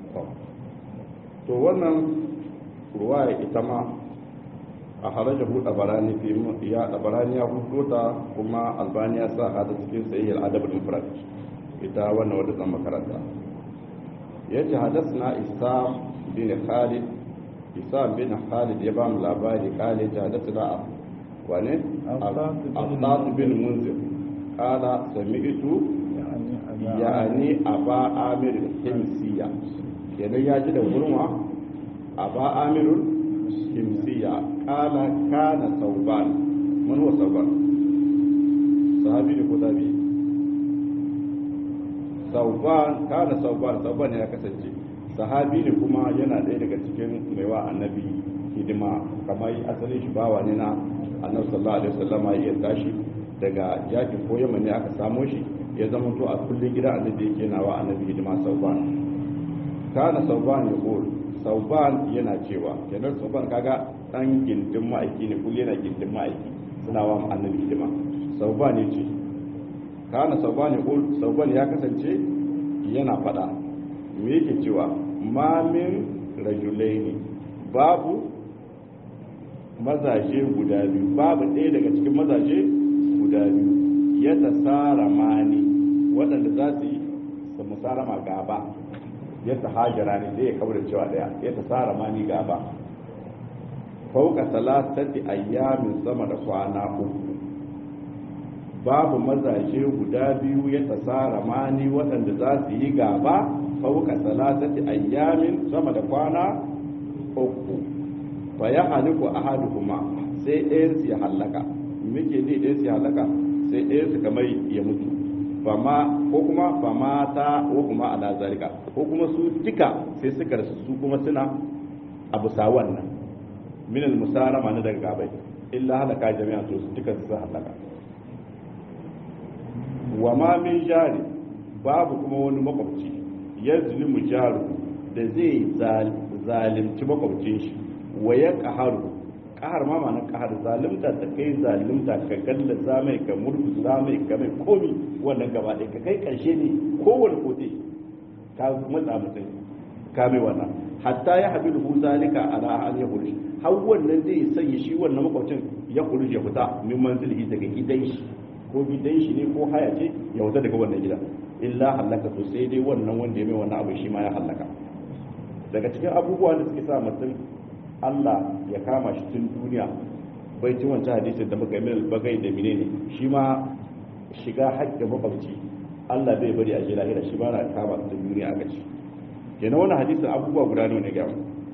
to wannan ruwaya ita ma a harajahu dabarani fi ya dabarani ya hudo ta kuma albani ya sa hada cikin sahih al-adab al-mufrad ita wannan wadda zan makaranta yace hadathna isam bin khalid isam bin khalid ya ba mu labari kale ta hadathna wane Abbas bin Munzir qala sami'tu yani aba amir himsiya kenan ya ji da gurma aba amir himsiya qala kana sauban man huwa sauban sahabi ne ko tabi sauban kana sauban sauban ya kasance sahabi ne kuma yana ɗaya daga cikin maiwa annabi hidima kamar asalin shi bawa ne na annabi sallallahu alaihi wasallam ya tashi daga yakin ko yamma ne aka samo shi ya zama to a kullun gida annabi yake na wa annabi hidima sauban kana sauban ya qul sauban yana cewa kenan sauban kaga dan gindin ma'aiki ne kullu yana gindin ma'aiki suna wa annabi hidima sauban ne ce kana sauban ya qul sauban ya kasance yana fada me yake cewa ma min rajulaini babu mazaje guda biyu babu ɗaya daga cikin mazaje guda biyu ya tasara mani waɗanda za su yi su musarama gaba ya ta hajjara ne zai kawar cewa ɗaya ya tasara mani gaba fauka talatati ayyamin sama da kwana uku babu mazaje guda biyu ya tasara mani waɗanda za su yi gaba fauka talatati ayyamin sama da kwana uku fa ya haliku ahaduhuma sai ɗayan su ya halaka muke ne ɗayan su ya halaka sai ɗayan su kamar ya mutu fama ko kuma fama ta ko kuma ala zalika ko kuma su duka sai suka rasu su kuma suna abu sa wannan min al musarama na daga gabai illa halaka jami'a to su duka su halaka wa ma min jari babu kuma wani makwabci yazlimu jaru da zai zalimci makwabcin shi wa ya ƙaharu ƙahar ma ma na ƙahar zalimta ta kai zalimta ka galla zamai ka murku zamai ka mai komi wannan gaba ɗaya ka kai ƙarshe ne kowane kote ka matsa mutum ka mai wannan hatta ya haɗu da zalika ala an ya hurshi har wannan zai sanya shi wannan makwabcin ya hurshi ya fita min manzilihi daga gidan shi ko gidan shi ne ko haya ce ya fita daga wannan gida illa halaka to sai dai wannan wanda ya mai wannan abu shi ma ya halaka daga cikin abubuwa da suke sa mutum Allah ya kama shi tun duniya bai ci wancan hadisin da muka yi bagai da menene shi ma shiga haƙƙin makwabci Allah bai bari a je lahira shi ba na kama tun duniya aka ci kenan wannan hadisin abubuwa guda ne ne gaba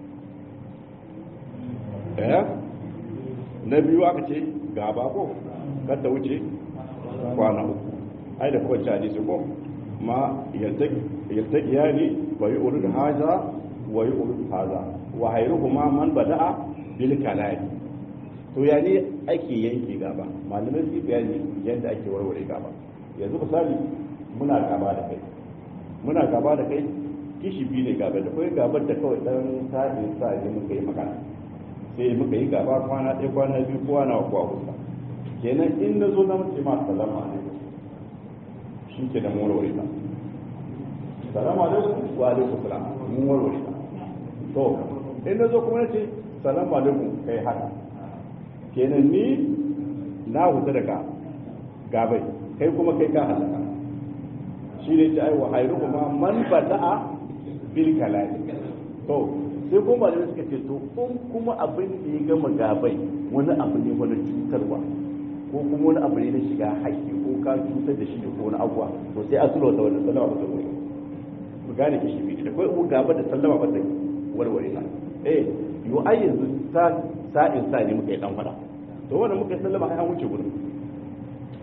eh na biyu aka ce gaba ko kada wuce kwana uku ai da kowace hadisi ko ma yaltaki yani wa yi urud haza wa yi urud haza wa hairuhuma man bada'a bil kalai to ya ne ake yanke gaba malamai su bayani yadda ake warware gaba yanzu misali muna gaba da kai muna gaba da kai kishi biyu ne gaba da kai gabar da kawai dan sa'in sa ne muka yi magana sai muka yi gaba kwana ɗaya kwana biyu kowa na kuwa kusa kenan in na zo na mace ma salama alaikum shi ke da warware ta salama alaikum wa alaikum salam mun warware ta to in na zo kuma na ce salamu alaikum kai haka kenan ni na huta daga gabai kai kuma kai ka halaka shi ne ta aiwa hairu kuma man bada'a bil kalali to sai kuma da suka ce to kun kuma abin da ya gama gabai wani abu ne wani cutarwa ko kuma wani abu ne na shiga haƙƙi ko ka cutar da shi da ko wani abuwa to sai a sulwa da wannan sallama ba ta wuri mu gane kishi biyu da kai ubu gaba da sallama ba ta warware na eh yo ai yanzu sa sa'in sa ne muka yi dan fada to wannan muka yi sallama ai an wuce gurin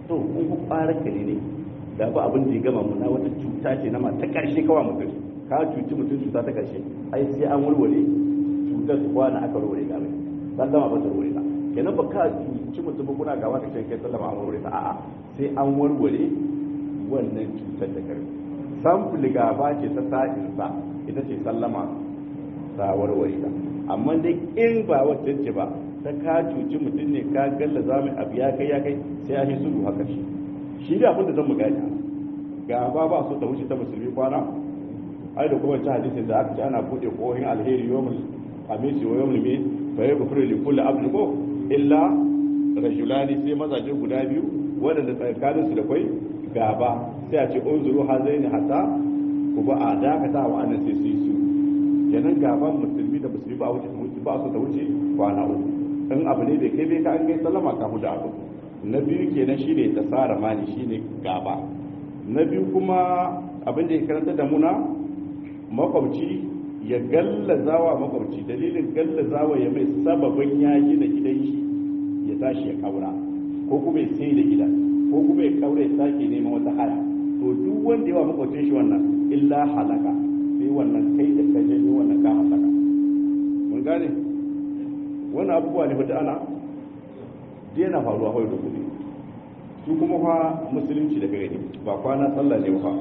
to kun ku fara kare ne da ba abin da ya gama mu na wata cuta ce na ma ta karshe kawai mutum ka cuci mutum cuta ta karshe ai sai an warware cutar su kwana aka warware ga mai sallama ba ta warware ta kenan ba ka cuci mutum ba kuna gawa ka ce kai sallama an warware ta a'a sai an warware wannan cutar da karfi samfil gaba ce ta sa'insa ita ce sallama ta warware ta amma dai in ba wacce ce ba ta ka cuci mutum ne ka galla za mu abu ya kai ya kai sai ya yi sulhu haka shi shi da abin da zan mu gani gaba ba so ta wuce ta musulmi kwana ai da kuma ta hadisin da aka ce ana bude kohin alheri yawmul hamisi wa yawmul mi fa yaghfiru li kulli abdin ko illa rajulani sai mazaje guda biyu waɗanda tsakanin su da kwai gaba sai a ce unzuru hazaini hatta ku ba a dakata wa annan sai su yi su kenan gaban musulmi da musulmi ba wuce ba so ta wuce kwana uku in abu ne bai kai bai ka an kai sallama ka da abu na biyu kenan shine ta tsara mani shine gaba na biyu kuma abin da ya karanta da muna makwabci ya gallazawa makwabci dalilin gallazawa ya mai sababin ya gina gidan shi ya tashi ya kaura ko kuma ya sai da gidan ko kuma ya kaura ya sake neman wata haya to duk wanda yawa makwabcin shi wannan illa halaka sai wannan kai da ka janyo wannan ka halaka mun gane wannan abubuwa ne fata ana daina faruwa kawai da gobe su kuma fa musulunci da gare ba kwana sallah ne ba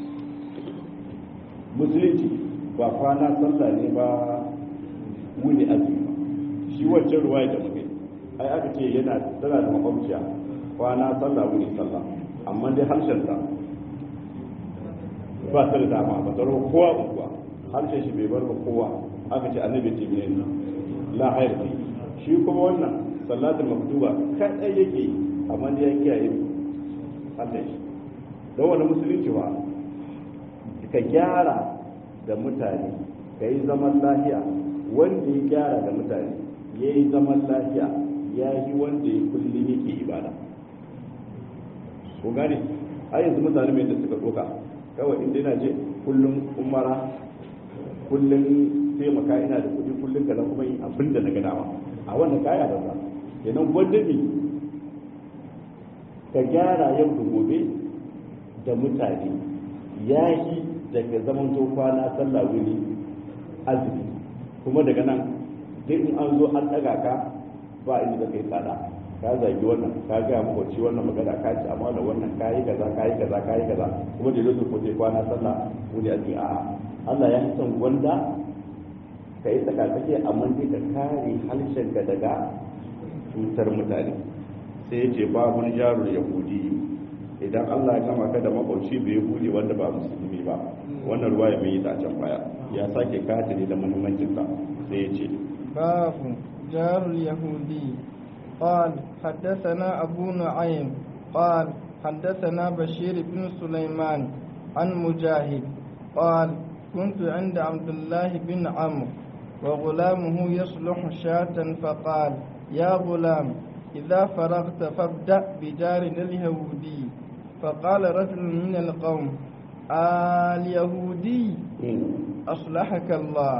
musulunci ba kwana sallah ne ba wuni azumi ba shi wancan ruwaya da muke ai aka ce yana tana da makwabciya kwana sallah wuni sallah amma dai harshen ta ba ta da dama ba tsaro kowa unguwa harshen shi bai bar ba kowa aka ce annabi ce ne la hayar shi kuma wannan salatul maktuba kadai yake yi amma da ya kiyaye Allah shi don wani musulunci ba ka gyara da mutane ka yi zaman lafiya wanda ya gyara da mutane ya yi zaman lafiya ya yi wanda ya kullum yake ibada ko gane a yanzu mutane mai da suka doka kawai inda yana je kullum umara kullum taimaka ina da kuɗi kullum ka kuma yi abin da na gana ma a wannan kaya da za kenan gwanda ne ka gyara yau da gobe da mutane ya yi daga zaman to kwana sallah wuni azumi kuma daga nan duk in an zo an ɗaga ka ba inda da kai tsada ka zagi wannan ka ga makwabci wannan magana ka ci amma da wannan kayi kaza kayi kaza kayi kaza kuma da yau ko sai kwana sallah wuni azumi a Allah ya san gwanda ka yi tsakatsake amma dai ka kare harshenka daga cutar mutane sai ya ce babun jarul yahudi idan allah ya kama ka da makwauci bai bude wanda ba musulmi ba wannan ruwa ya mai ta can baya ya sake kata ne da muhimmancin sa sai ya ce babu jarul yahudi قال حدثنا أبو نعيم قال حدثنا بشير بن سليمان عن مجاهد قال كنت عند عبد الله بن عمرو وغلامه يصلح شاة فقال يا غلام إذا فرغت فابدأ بجارنا اليهودي فقال رجل من القوم اليهودي أصلحك الله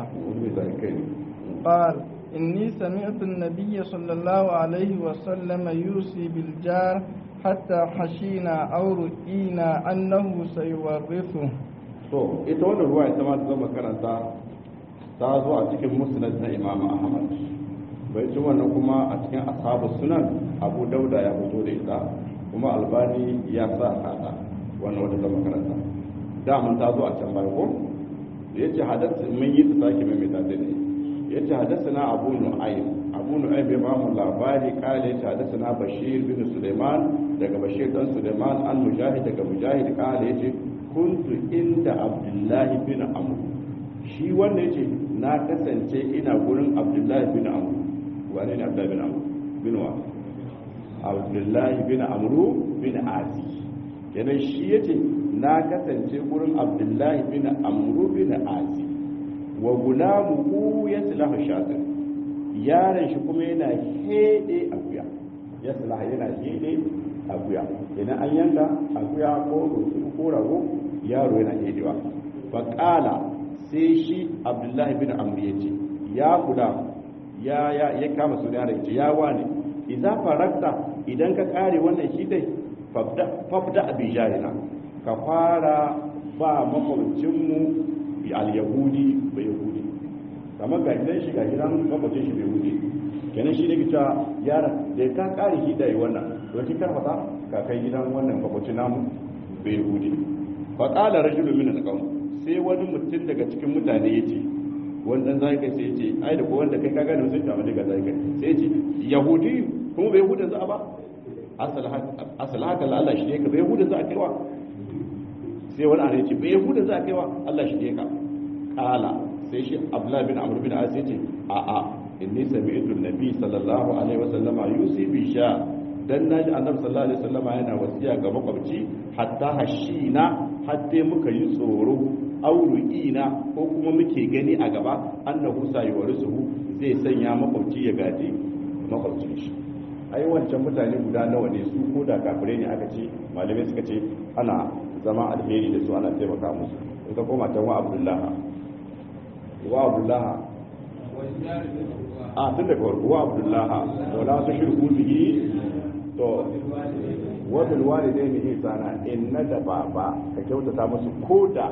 قال إني سمعت النبي صلى الله عليه وسلم يوصي بالجار حتى حشينا أو رئينا أنه سيورثه to ita wannan ruwa ita ma ta zama karanta ta zo a cikin musnad na imam ahmad bai ci wannan kuma a cikin ashabu sunan abu dauda ya fito da ita kuma albani ya sa hada wannan wata zama karanta da mun ta zo a can baya ko yace hadasa mun yi ta sake mai ta ne yace hadathana abu nu'aym abu nu'aym bai bamu labari kale yace hadathana bashir bin sulaiman daga bashir dan sulaiman an mujahid daga mujahid kale yace kuntu inda abdullahi bin amr shi wanda yace na kasance ina gurin abdullahi bin amr wane ne abdullahi bin amr bin wa abdullahi bin amr bin asi kenan shi yace na kasance gurin abdullahi bin amr bin asi wa gulamuhu yaslahu shatin yaron shi kuma yana hede akuya yaslahu yana hede akuya idan an yanka akuya ko ko rago yaro yana hedewa fa qala sai shi abdullahi bin amr yace ya guda ya ya ya kama su yaron yace ya wane idza farakta idan ka kare wannan shi dai fabda bi jahina ka fara ba makwabcinmu al-yahudi bai yahudi kamar ga gidan shi ga gidan makwabcin shi bai yahudi kenan shi ne kita yara da ka kare shi da yi wannan to ki karfata ka kai gidan wannan makwabcin namu bai yahudi fa qala rajulun min al-qawm sai wani mutum daga cikin mutane yace wannan zai kai sai yace ai da ko wanda kai ka gane sun kama daga zai kai sai yace yahudi kuma bai yahudan za a ba asal haka la Allah shi ne ka bai yahudan za a kaiwa sai wani ana yace bai yahudan za a kaiwa Allah shi ne ka kala sai shi Abdullah bin Amr bin As yace a a inni sami'tu nabi sallallahu alaihi wasallam yusi bi sha dan naji annabi sallallahu alaihi wasallam yana wasiya ga makwabci hatta hashina hatta muka yi tsoro auru'ina ko kuma muke gani a gaba annahu sayuwarisuhu zai sanya makwabci ya gaji makwabcin shi ai wancan mutane guda nawa ne su ko da kafirai ne aka ce malamai suka ce ana zama alheri da su ana taimaka musu in ka koma can wa abdullaha wa abdullaha a tun daga warko wa abdullaha wala su shirku bihi to wa bil walidaini ihsana inna da baba ka kyautata musu koda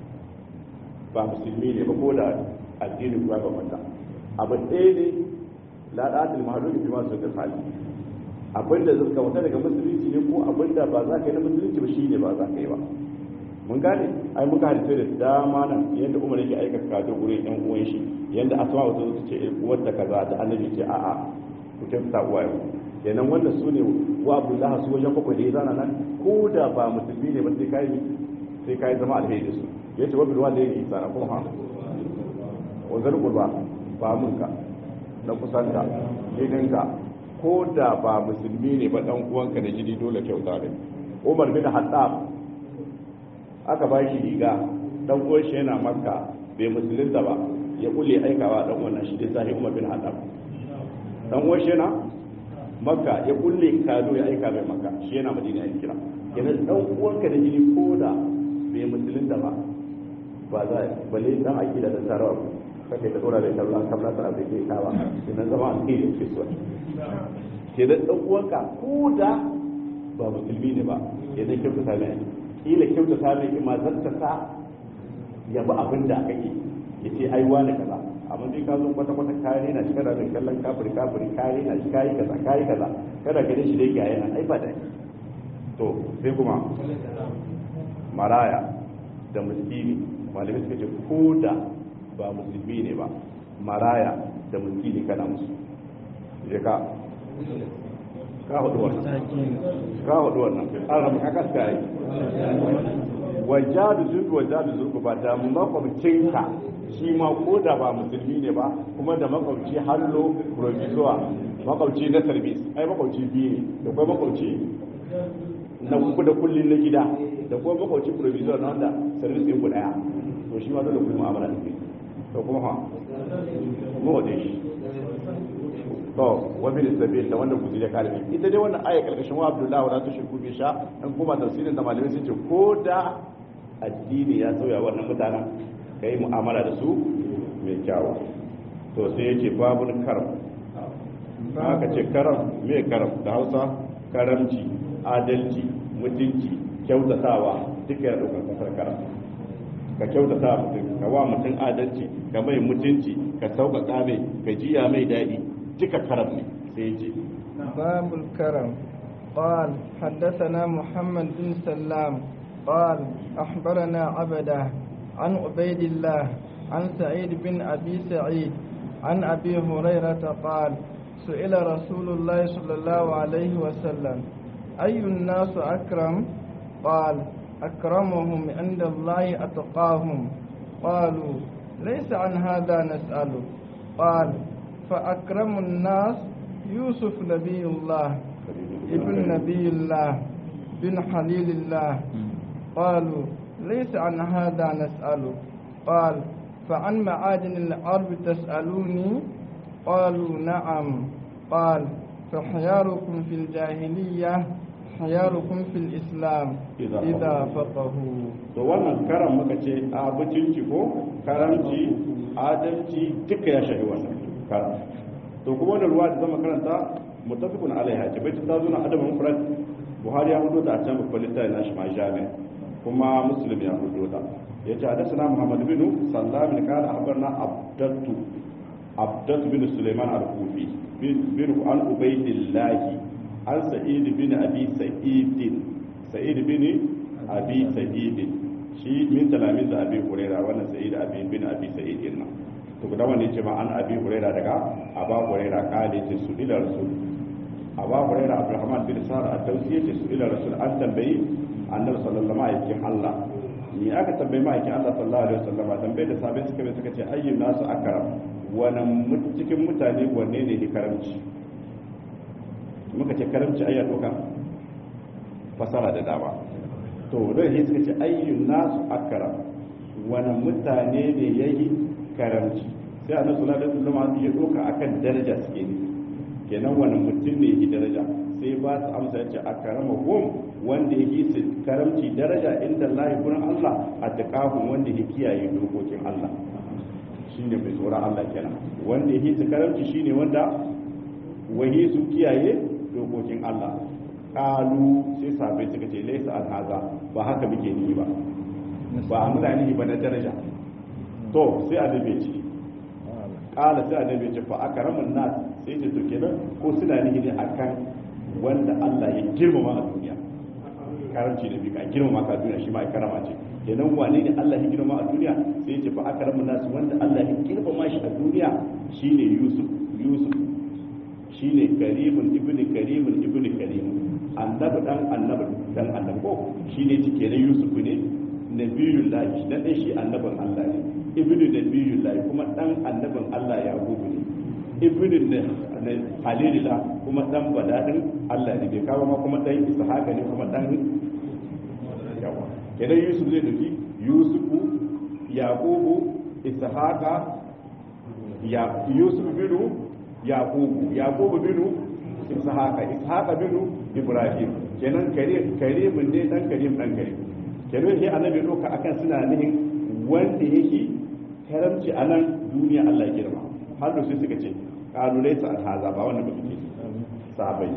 ba musulmi ne ba ko da addini ba ba mata abu ɗaya ne la ɗatil mahaluki fi masu da hali abinda zai ka wata daga musulunci ne ko abinda ba za ka yi na musulunci ba shine ba za ka yi ba mun gane ai muka hadisi da dama nan yadda umar yake aika kaje gurin yan uwan shi yadda asma wata su ce uwar da kaza da annabi ce a'a ku kyautata uwaye kenan wannan su ne wa abdullah su wajen bakwai da ya zana nan ko da ba musulmi ne ba sai kai sai kai zama alheri da su yace wabil walidayni ihsana kuma ha wa zal qurba ba munka na kusanta gidanka ko da ba musulmi ne ba dan uwanka da jini dole kyauta ne Umar bin Hattab aka ba shi riga dan uwan shi yana makka bai musulunta ba ya kulle aikawa dan wannan shi dai sai Umar bin Hattab dan uwan shi yana makka ya kulle kado ya aika mai makka shi yana madina ya kira kenan dan uwanka da jini ko da bai musulunta ba ba za balle dan akida da tarawa kake da dora da kallon kamar ta da ke kawa idan zama an kai ke so ke da dan uwanka ko da ba musulmi ne ba idan kyauta ta mai kila kyauta ta mai ma zanta sa ya ba abin da kake yace ai wani kaza amma dai ka zo kwata kwata kare na kana da kallon kafiri kafiri kare na shi kai kaza kai kaza kada ka shi dai ga yana ai ba da to sai kuma maraya da miskini malamai suka ce ko da ba musulmi ne ba maraya da miskini kana musu je ka ka hudu wannan ka hudu wannan an rabu ka kaska yi wajadu zurgu wajadu zurgu ba da makwabcinka shi ma ko da ba musulmi ne ba kuma da makwabci hallo provisoire makwabci na service ai makwabci biyu ne da kuma makwabci na kuku da kullun na gida da kuma makwabci provisoire na wanda service ɗin ku ɗaya to shi ma dole ku yi mu'amala da kai to kuma ha mu wade shi to wa bil sabil da wanda ku da kalmi ita dai wannan aya karkashin wa Abdullahi wa la tushriku bi sha an kuma tafsirin da malamai sun ce ko da addini ya sauya wannan mutanen kai mu'amala da su mai kyawu to sai yake babul karam aka ce karam me karam da Hausa karamci adalci mutunci kyautatawa duka ya ɗaukar kasar karam ka kyautata mutum ka wa mutum adalci ka mai mutunci ka sauƙaƙa mai ka jiya mai daɗi duka karam ne sai ce باب الكرم قال حدثنا محمد بن سلام قال أخبرنا عبده عن عبيد الله عن سعيد بن أبي سعيد عن أبي هريرة قال سئل رسول الله صلى الله عليه وسلم أي الناس أكرم قال أكرمهم عند الله أتقاهم قالوا ليس عن هذا نسأل قال فأكرم الناس يوسف نبي الله ابن نبي الله بن خليل الله قالوا ليس عن هذا نسأل قال فعن معادن الأرض تسألوني قالوا نعم قال فخياركم في الجاهلية خياركم في الإسلام إذا إذا فقهوا to wannan karam muka ce a mutunci ko karamci adalci duka ya shafi wannan karam to kuma wannan ruwa da zama karanta mutafikun alaiha ce bai ta zo na adabin mufrad buhari ya hudu ta a can babban littafi na shi ma jami'a kuma muslim ya hudu ta ya ce hadasana muhammad bin sallam bin kana akhbarna abdatu abdatu bin sulaiman al-kufi bin an ubaydillah an sa'id bin abi sa'id sa'id bin abi sa'id shi min talamin da abi huraira wannan sa'id abi bin abi sa'id din nan to da wannan ce ma an abi huraira daga aba huraira kale ce su ila rasul aba huraira abdurrahman bin sa'ad at-tawsi ce su ila rasul an tambayi annabi sallallahu alaihi wasallam Allah ni aka tambayi ma'aikin Allah sallallahu alaihi wasallam tambaye da sabai suka bai suka ce ayyun nasu akram wannan cikin mutane wanne ne ne karamci muka ce karamci ayya doka fasara da dama to don shi suka ce ayyun nasu akram wannan mutane ne yayi karamci sai annabi sallallahu alaihi wasallam ya doka akan daraja suke ne kenan wannan mutum ne yake daraja sai ba su amsa yace akramahum wanda yake su karamci daraja inda Allah gurin Allah a taqahum wanda yake kiyaye dokokin Allah shine mai tsoron Allah kenan wanda yake su karamci shine wanda wahi su kiyaye dokokin Allah kalu sai sabai suka ce laysa alhaza ba haka muke ni ba ba a mutane ba na daraja to sai annabi ce kala sai annabi ce fa akramun nas sai ce to kenan ko suna nihi ne akan wanda Allah ya girmama a duniya karamci da bika girmama ka duniya shi ma ai karama ce kenan wane ne Allah ya girmama a duniya sai ce fa akramun nas wanda Allah ya girmama shi a duniya shine Yusuf Yusuf shine karimun ibnu karimun ibnu karimun annabi dan annabi dan annabi ko shine cike ne Yusuf ne nabiyullahi dan dai shi annabin Allah ne ibnu nabiyullahi kuma dan annabin Allah ya gudu ne ibnu ne halilila kuma dan badadin Allah ne bai kawo ma kuma dan ishaqa ne kuma dan yawa kenan Yusuf zai dauki Yusufu Yaqubu Ishaqa ya Yusuf binu Yaqubu Yaqubu binu Ishaqa Ishaqa binu Ibrahim kenan kare kare mun ne dan karim dan karim kenan sai annabi doka akan suna nihin wanda yake karamci a nan duniya Allah ya girma har da sai suka ce kalu laysa alhaza ba wannan ba suke sahabbai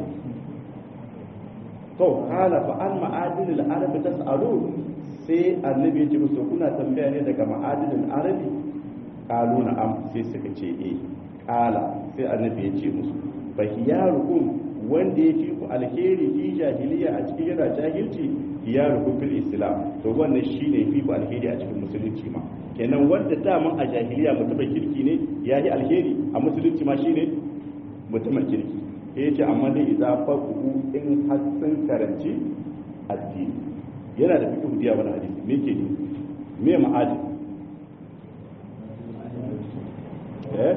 to kala fa an ma'adin al-arab tas'alu sai annabi ya ce musu kuna tambaya ne daga ma'adin al-arabi kalu na'am sai suka ce eh kala sai annabi ya ce musu fa hiyarukum wanda ya fi ku alheri fi jahiliya a cikin yana jahilci hiyarukum fil islam to wannan shine fi ku alheri a cikin musulunci ma kenan wanda daman a jahiliya mutumin kirki ne ya yi alheri a musulunci ma shine mutumin kirki ya ce amma dai idza faquhu in har sun karanci addini yana da fiqh diya wani hadisi me ke ne me ma'adi eh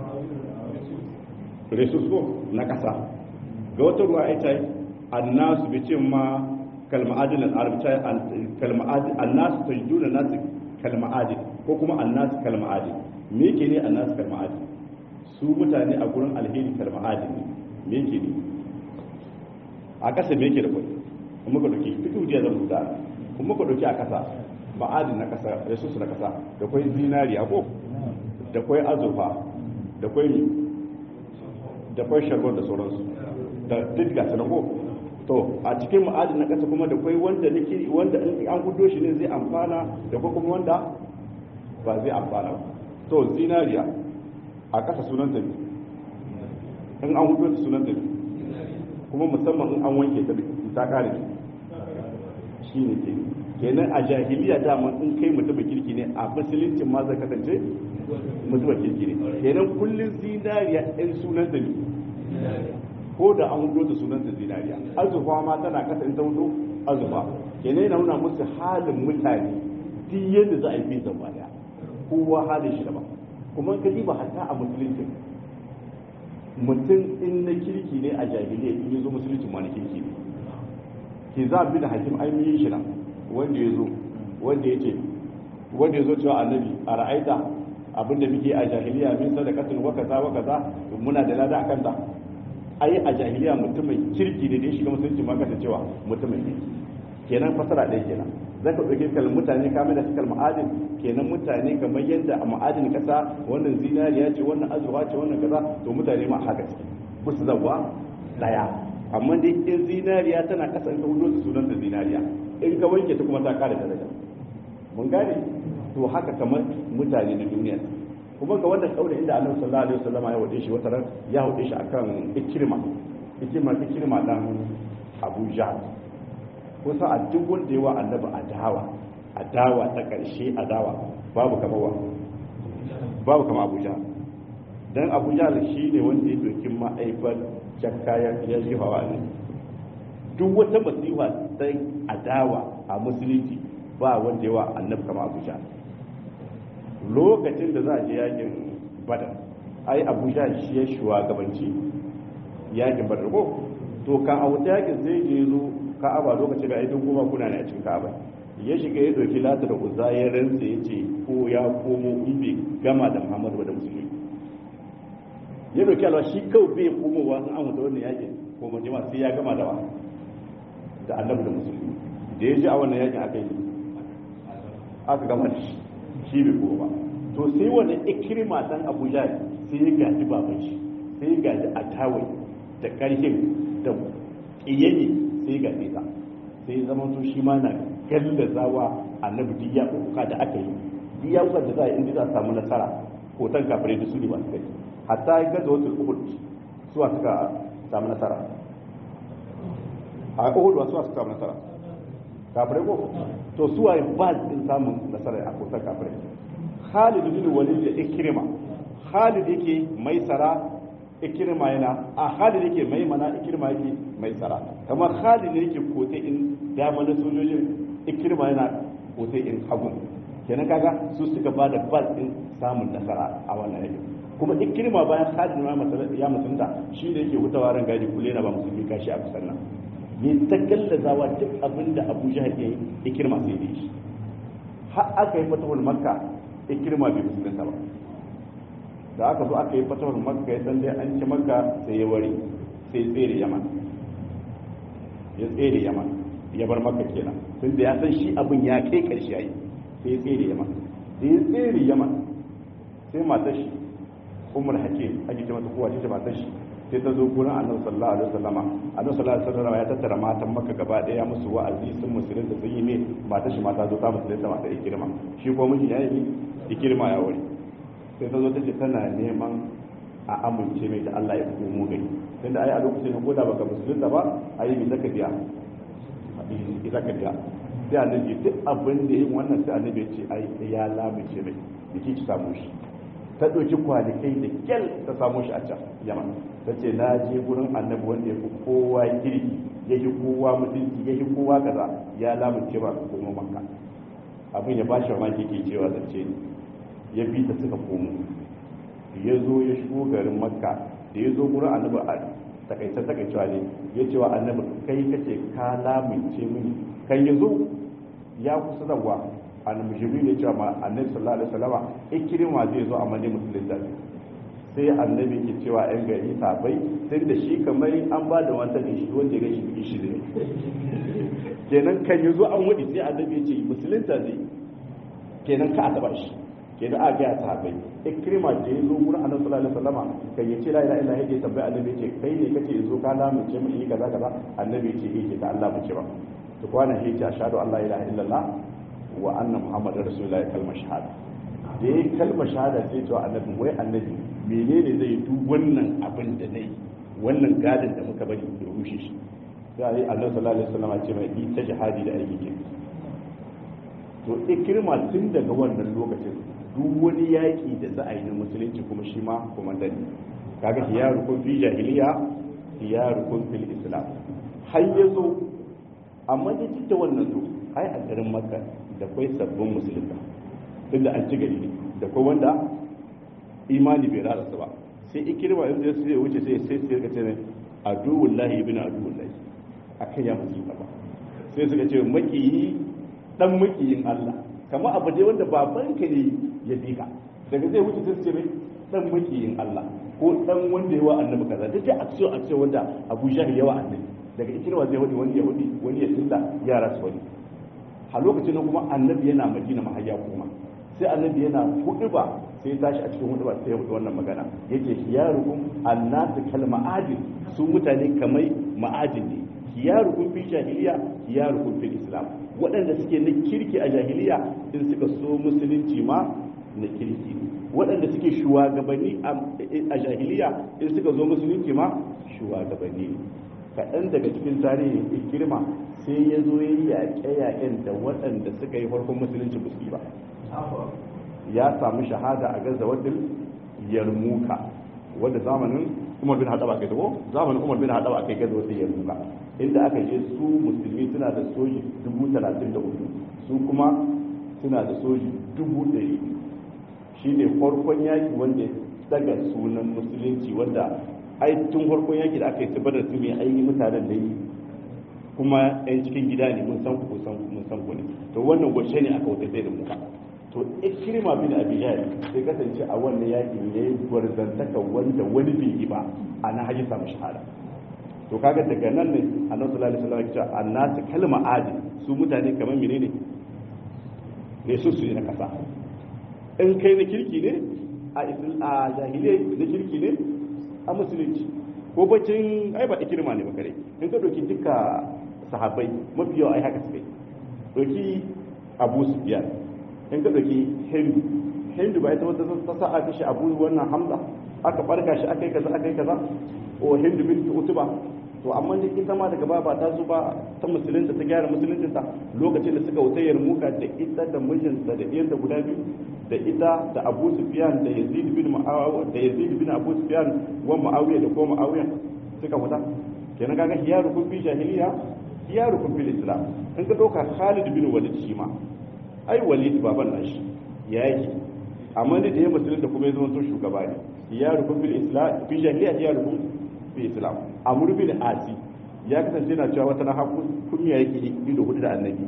resus ko na kasa ga wata ruwa ita annasu bi ce ma kalma'adin al-arab ta kalma'adin annasu tajiduna nasu kalma'adin ko kuma annasu kalma'adin me yake ne annasu kalma'adin su mutane a gurin alheri kalma'adin ne me yake ne a kasa me yake da kwai kuma ka dauki fitu jiya zan buga kuma ka dauki a kasa ma'adin na kasa resus na kasa da kwai zinariya ko da kwai azurfa da kwai da kwai shagon da sauransu da duk ga sanan ko to a cikin ma'adin na kasa kuma da kwai wanda nake wanda in an gudo shi ne zai amfana da kwai kuma wanda ba zai amfana ba to zinariya a kasa sunan ta in an gudo ta sunan ta kuma musamman in an wanke ta ta kare shi ne ke kenan a jahiliya dama in kai mutumin kirki ne a musuluncin ma zai kasance mutumin kirki ne kenan kullum zinariya ɗin sunan ta ne ko da an hudo da sunanta zinariya azurfa ma tana kasa in ta hudo azurfa kenan yana nuna musu halin mutane duk yadda za a yi bisa ba daya kowa halin shi daban kuma ka ba hatta a musulunci mutum in na kirki ne a jahiliya in ya zo musulunci ma na kirki ne ke za bi da hakim ai yi shi nan wanda ya zo wanda ya ce wanda ya zo cewa annabi a ra'aita abinda muke a jahiliya min sadaqatin wa kaza wa kaza muna da lada akan ta ai a jahiliya mutumin kirki ne da ya shiga musulunci ma kasa cewa mutumin kirki kenan fasara ɗaya kenan za ka ɗauki kalmar mutane kamar da suka ma'adin kenan mutane kamar yadda a ma'adin kasa wannan zinariya ce wannan azurfa ce wannan kaza to mutane ma haka ce ku su zawa ɗaya amma dai in zinariya tana kasa in ka hudo su sunan da zinariya in ka wanke ta kuma ta kare daraja mun gane to haka kamar mutane na duniya kuma ga wannan kaula inda annabi sallallahu alaihi wasallam ya wade shi wata ran ya wade shi akan ikrima ikrima ikrima dan Abu Jahl kusa a duk wanda yawa annabi adawa adawa ta karshe adawa babu kamar wa babu kamar Abu Jahl dan Abu Jahl shine wanda ya dokin ma'aifar jakka ya ya jihawa ne duk wata masifa sai adawa a musulunci ba wanda yawa annabi kamar Abu Jahl lokacin da za a je yakin badar ai abuja shi ya shugabanci yakin badar ko to ka a wuta yakin sai je zo ka'aba lokacin da ai duk goma kuna ne a cikin ka'aba ya shiga ya doki lata da uzza ya rantsa ya ce ko ya komo in bai gama da muhammadu da musulmi ya doki alwa shi kawai bai komowa in an wuta wannan yakin ko majima sai ya gama da wa da annabi da musulmi da ya ji a wannan yakin aka yi aka gama da shi shi bai kowa to sai wani ikirma dan abuja sai ya gaji baban shi sai ya gaji a tawai da karhin da kiyaye sai ya gaji ta sai ya zama to shi ma na gallazawa annabi duk ya kuka da aka yi duk ya kuka da za a inda za a samu nasara hoton kafirai da su ne masu kai hatta ya gaza wasu uhud suwa suka samu nasara a uhud wasu suka samu nasara kafirai ko to su waye ba din samun nasarar a kusa kafirai Khalid bin Walid da Ikrima Khalid yake mai sara Ikrima yana a Khalid yake mai mana Ikrima yake mai sara kamar Khalid ne yake kote in dama na sojojin Ikrima yana kote in hagun kenan kaga su suka ba da bal din samun nasara a wannan yake kuma Ikrima bayan Khalid ya mutunta shi ne yake hutawa ran gaji kulle na ba musulmi kashi a kusan nan ne ta gallazawa duk abin da abu jihar ya yi ikirma sai da shi har aka yi fatahul makka ikirma bai musulunta ba da aka zo aka yi fatahul makka ya san dai an ci makka sai ya wari sai tsere yaman ya tsere yaman ya bar makka kenan tun da ya san shi abin ya kai karshe yayi sai ya tsere yaman da ya tsere yaman sai matar shi umar hakim ake ce mata kowa ce matar shi sai ta zo gurin annabi sallallahu alaihi wasallama annabi sallallahu alaihi wasallama ya tattara matan makka gaba daya musu wa'azi sun musulunta sun yi ne mata shi mata zo ta musulunta mata ikirma shi ko miji ya yi ikirma ya wuri sai ta zo ta ce tana neman a amince mai da Allah ya komo gai tunda ai a lokacin da koda baka musulunta ba ai mi zaka biya mi zaka biya sai annabi duk abin da yin wannan sai annabi ya ce ai ya lamince mai biki ki samu shi ta ɗauki kwalikai da kyal ta samu shi a can yaman ta ce na je gurin annabi wanda ya fi kowa kirki ya yi kowa mutunci ya yi kowa kaza ya lamunce ba ka komo makka abin ya bashi wa maki ke cewa zance ne ya bi ta suka komo ya zo ya shigo garin makka da ya zo gurin annabi a takaice takaicewa ne ya cewa annabi kai kace ka lamunce mini kan ya zo ya kusa zawa annabi jibril ya cewa ma annabi sallallahu alaihi wasallama ikrima zai zo a madina musulunta sai annabi ke cewa yan gari sabai sai da shi kamar an ba da wata ne shi wanda ya shi shi ne kenan kan yazo an wadi sai annabi ya ce musulunta zai kenan ka a taba shi kenan a ga sabai ikrima da yazo gurin annabi sallallahu alaihi wasallama kan ya ce la ilaha illa ya tambayi annabi ya ce kai ne kace yazo ka lamunce mu yi kaza kaza annabi ya ce eh ka Allah mu ce ba to kwana hiji ashhadu an la ilaha illallah wa anna muhammadar rasulullahi kalmar shahada da ya kalmar shahada sai cewa annabi wai annabi menene zai duk wannan abin da nayi wannan gadin da muka bari ya rushe shi sai annabi sallallahu alaihi wasallam ce mai ita jihadi da aiki ke to ikirma tun daga wannan lokacin duk wani yaki da za a yi na musulunci kuma shi ma komandan ne kaga hiyarukum fi jahiliya hiyarukum fil islam har yazo amma da da wannan to ai a garin makka da kwai sabbin musulunta duk da an ci gari ne da kwai wanda imani bai rarasa ba sai ikirma yanzu ya sai wuce sai sai sai ga ce aduwul lahi ibn aduwul lahi akan ya musulunta ba sai suka ce makiyi dan makiyin Allah kamar abu dai wanda babanka ne ya bi ka daga zai wuce sai ce mai dan makiyin Allah ko dan wanda yawa annabi kaza duk da aksiyo aksiyo wanda Abu Jahl yawa annabi daga ikirma zai wadi wani ya wadi wani ya tilla yara su wani a lokacin da kuma annabi yana madina mahayya kuma sai annabi yana hudu ba sai tashi a cikin hudu ba sai ya hudu wannan magana yake hiyarukum annasu kalma adil su mutane kamar ma'adin ne khiyarukum fi jahiliya khiyarukum fil islam waɗanda suke na kirki a jahiliya in suka so musulunci ma na kirki ne waɗanda suke shugabanni a jahiliya in suka zo musulunci ma shugabanni ne kaɗan daga cikin tarihin ikirma sai ya zo ya yi yaƙe-yaƙen da waɗanda suka yi farkon musulunci musulmi ba ya samu shahada a gaza wadda yarmuka wadda zamanin umar bin haɗaba kai tabo zamanin umar bin haɗaba kai gaza wadda yarmuka inda aka je su musulmi suna da soji dubu talatin da hudu su kuma suna da soji dubu ɗari shi ne farkon yaƙi wanda ya daga sunan musulunci wanda ai tun farkon yaƙi da aka yi tabbatar su mai ainihin mutanen da yi kuma yan cikin gida ne mun san ku san mun san ku ne to wannan gwashe ne aka wuce da muka to ikrima bin abi jahl sai kasance a wannan yaƙin ne gwarzantaka wanda wani bai yi ba a na haji samu shahada to kaga daga nan ne annabi sallallahu alaihi wasallam ya ce annasu kalma adi su mutane kamar menene ne su su na kasa in kai na kirki ne a jahiliyai na kirki ne a musulunci ko bacin ai ba ikirma ne bakare in ka doki duka sahabbai mafi yawa ai haka suka yi doki abu sufyan in ka doki hindu hindu ba ita wata ta sa a kashe abu wannan hamza aka barka shi aka yi kaza aka yi kaza o hindu bin utuba to amma da ita ma daga baya ba ta zo ba ta musulunta ta gyara musuluncinta lokacin da suka wuta yarmuka da ita da mijinta da ɗiyanta guda biyu da ita da abu sufyan da yazid bin ma'awiya da yazid bin abu sufyan wa ma'awiya da ko ma'awiya suka wuta kenan kaga hiyaru kun fi jahiliya hiyaru kun fi islam in ka dauka khalid bin walid shi ma ai walid baban nashi ya yake amma da ya musulunta kuma ya zama to shugaba ne hiyaru kun fi islam fi jahiliya hiyaru kun fi islam amur bin asi ya kasance na cewa wata na haku kunya yake ido hudu da annabi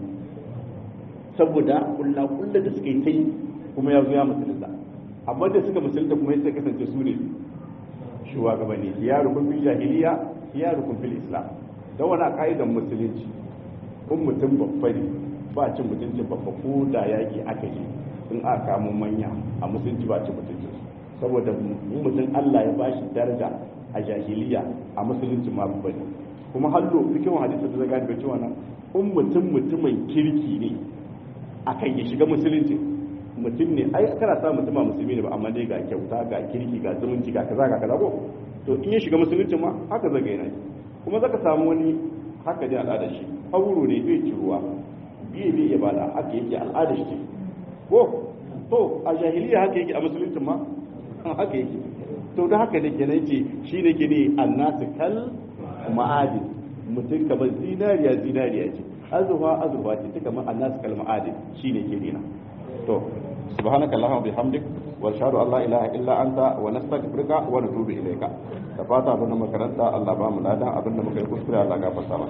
saboda kullu kullu da suka yi ta yi kuma ya zo ya musulunta amma da suka musulunta kuma sai kasance su ne shugabanni ya rukun fil jahiliya ya rukun fil islam da wani kaidan musulunci kun mutum babba ne ba cin mutuncin babba ko da yaki aka yi in aka kamo manya a musulunci ba cin mutuncin saboda mutum Allah ya bashi daraja a jahiliya a musulunci ma babba ne kuma hallo cikin hadisi da zaga da cewa nan in mutum mutumin kirki ne akan ya shiga musulunci mutum ne ai kana sa mutum a musulmi ne ba amma dai ga kyauta ga kirki ga zumunci ga kaza ga kaza ko to in ya shiga musulunci ma haka zaga yana kuma zaka samu wani haka dai al'ada shi hauro ne bai ci ruwa biye bai ibada haka yake al'ada shi ko to a jahiliya haka yake a musulunci ma haka yake to da haka ne kenan ce shi ne ke ne annasu kal ma'adin mutum kamar zinariya zinariya ce azurfa azurfa ce ta kamar annasu kal ma'adin shi ne ke nina to subhanaka allahumma bihamdik wa ashhadu an la ilaha illa anta wa nastaghfiruka wa natubu ilayka da fata abin da makaranta Allah ba mu ladan abin da muka yi kuskure Allah gafarta mana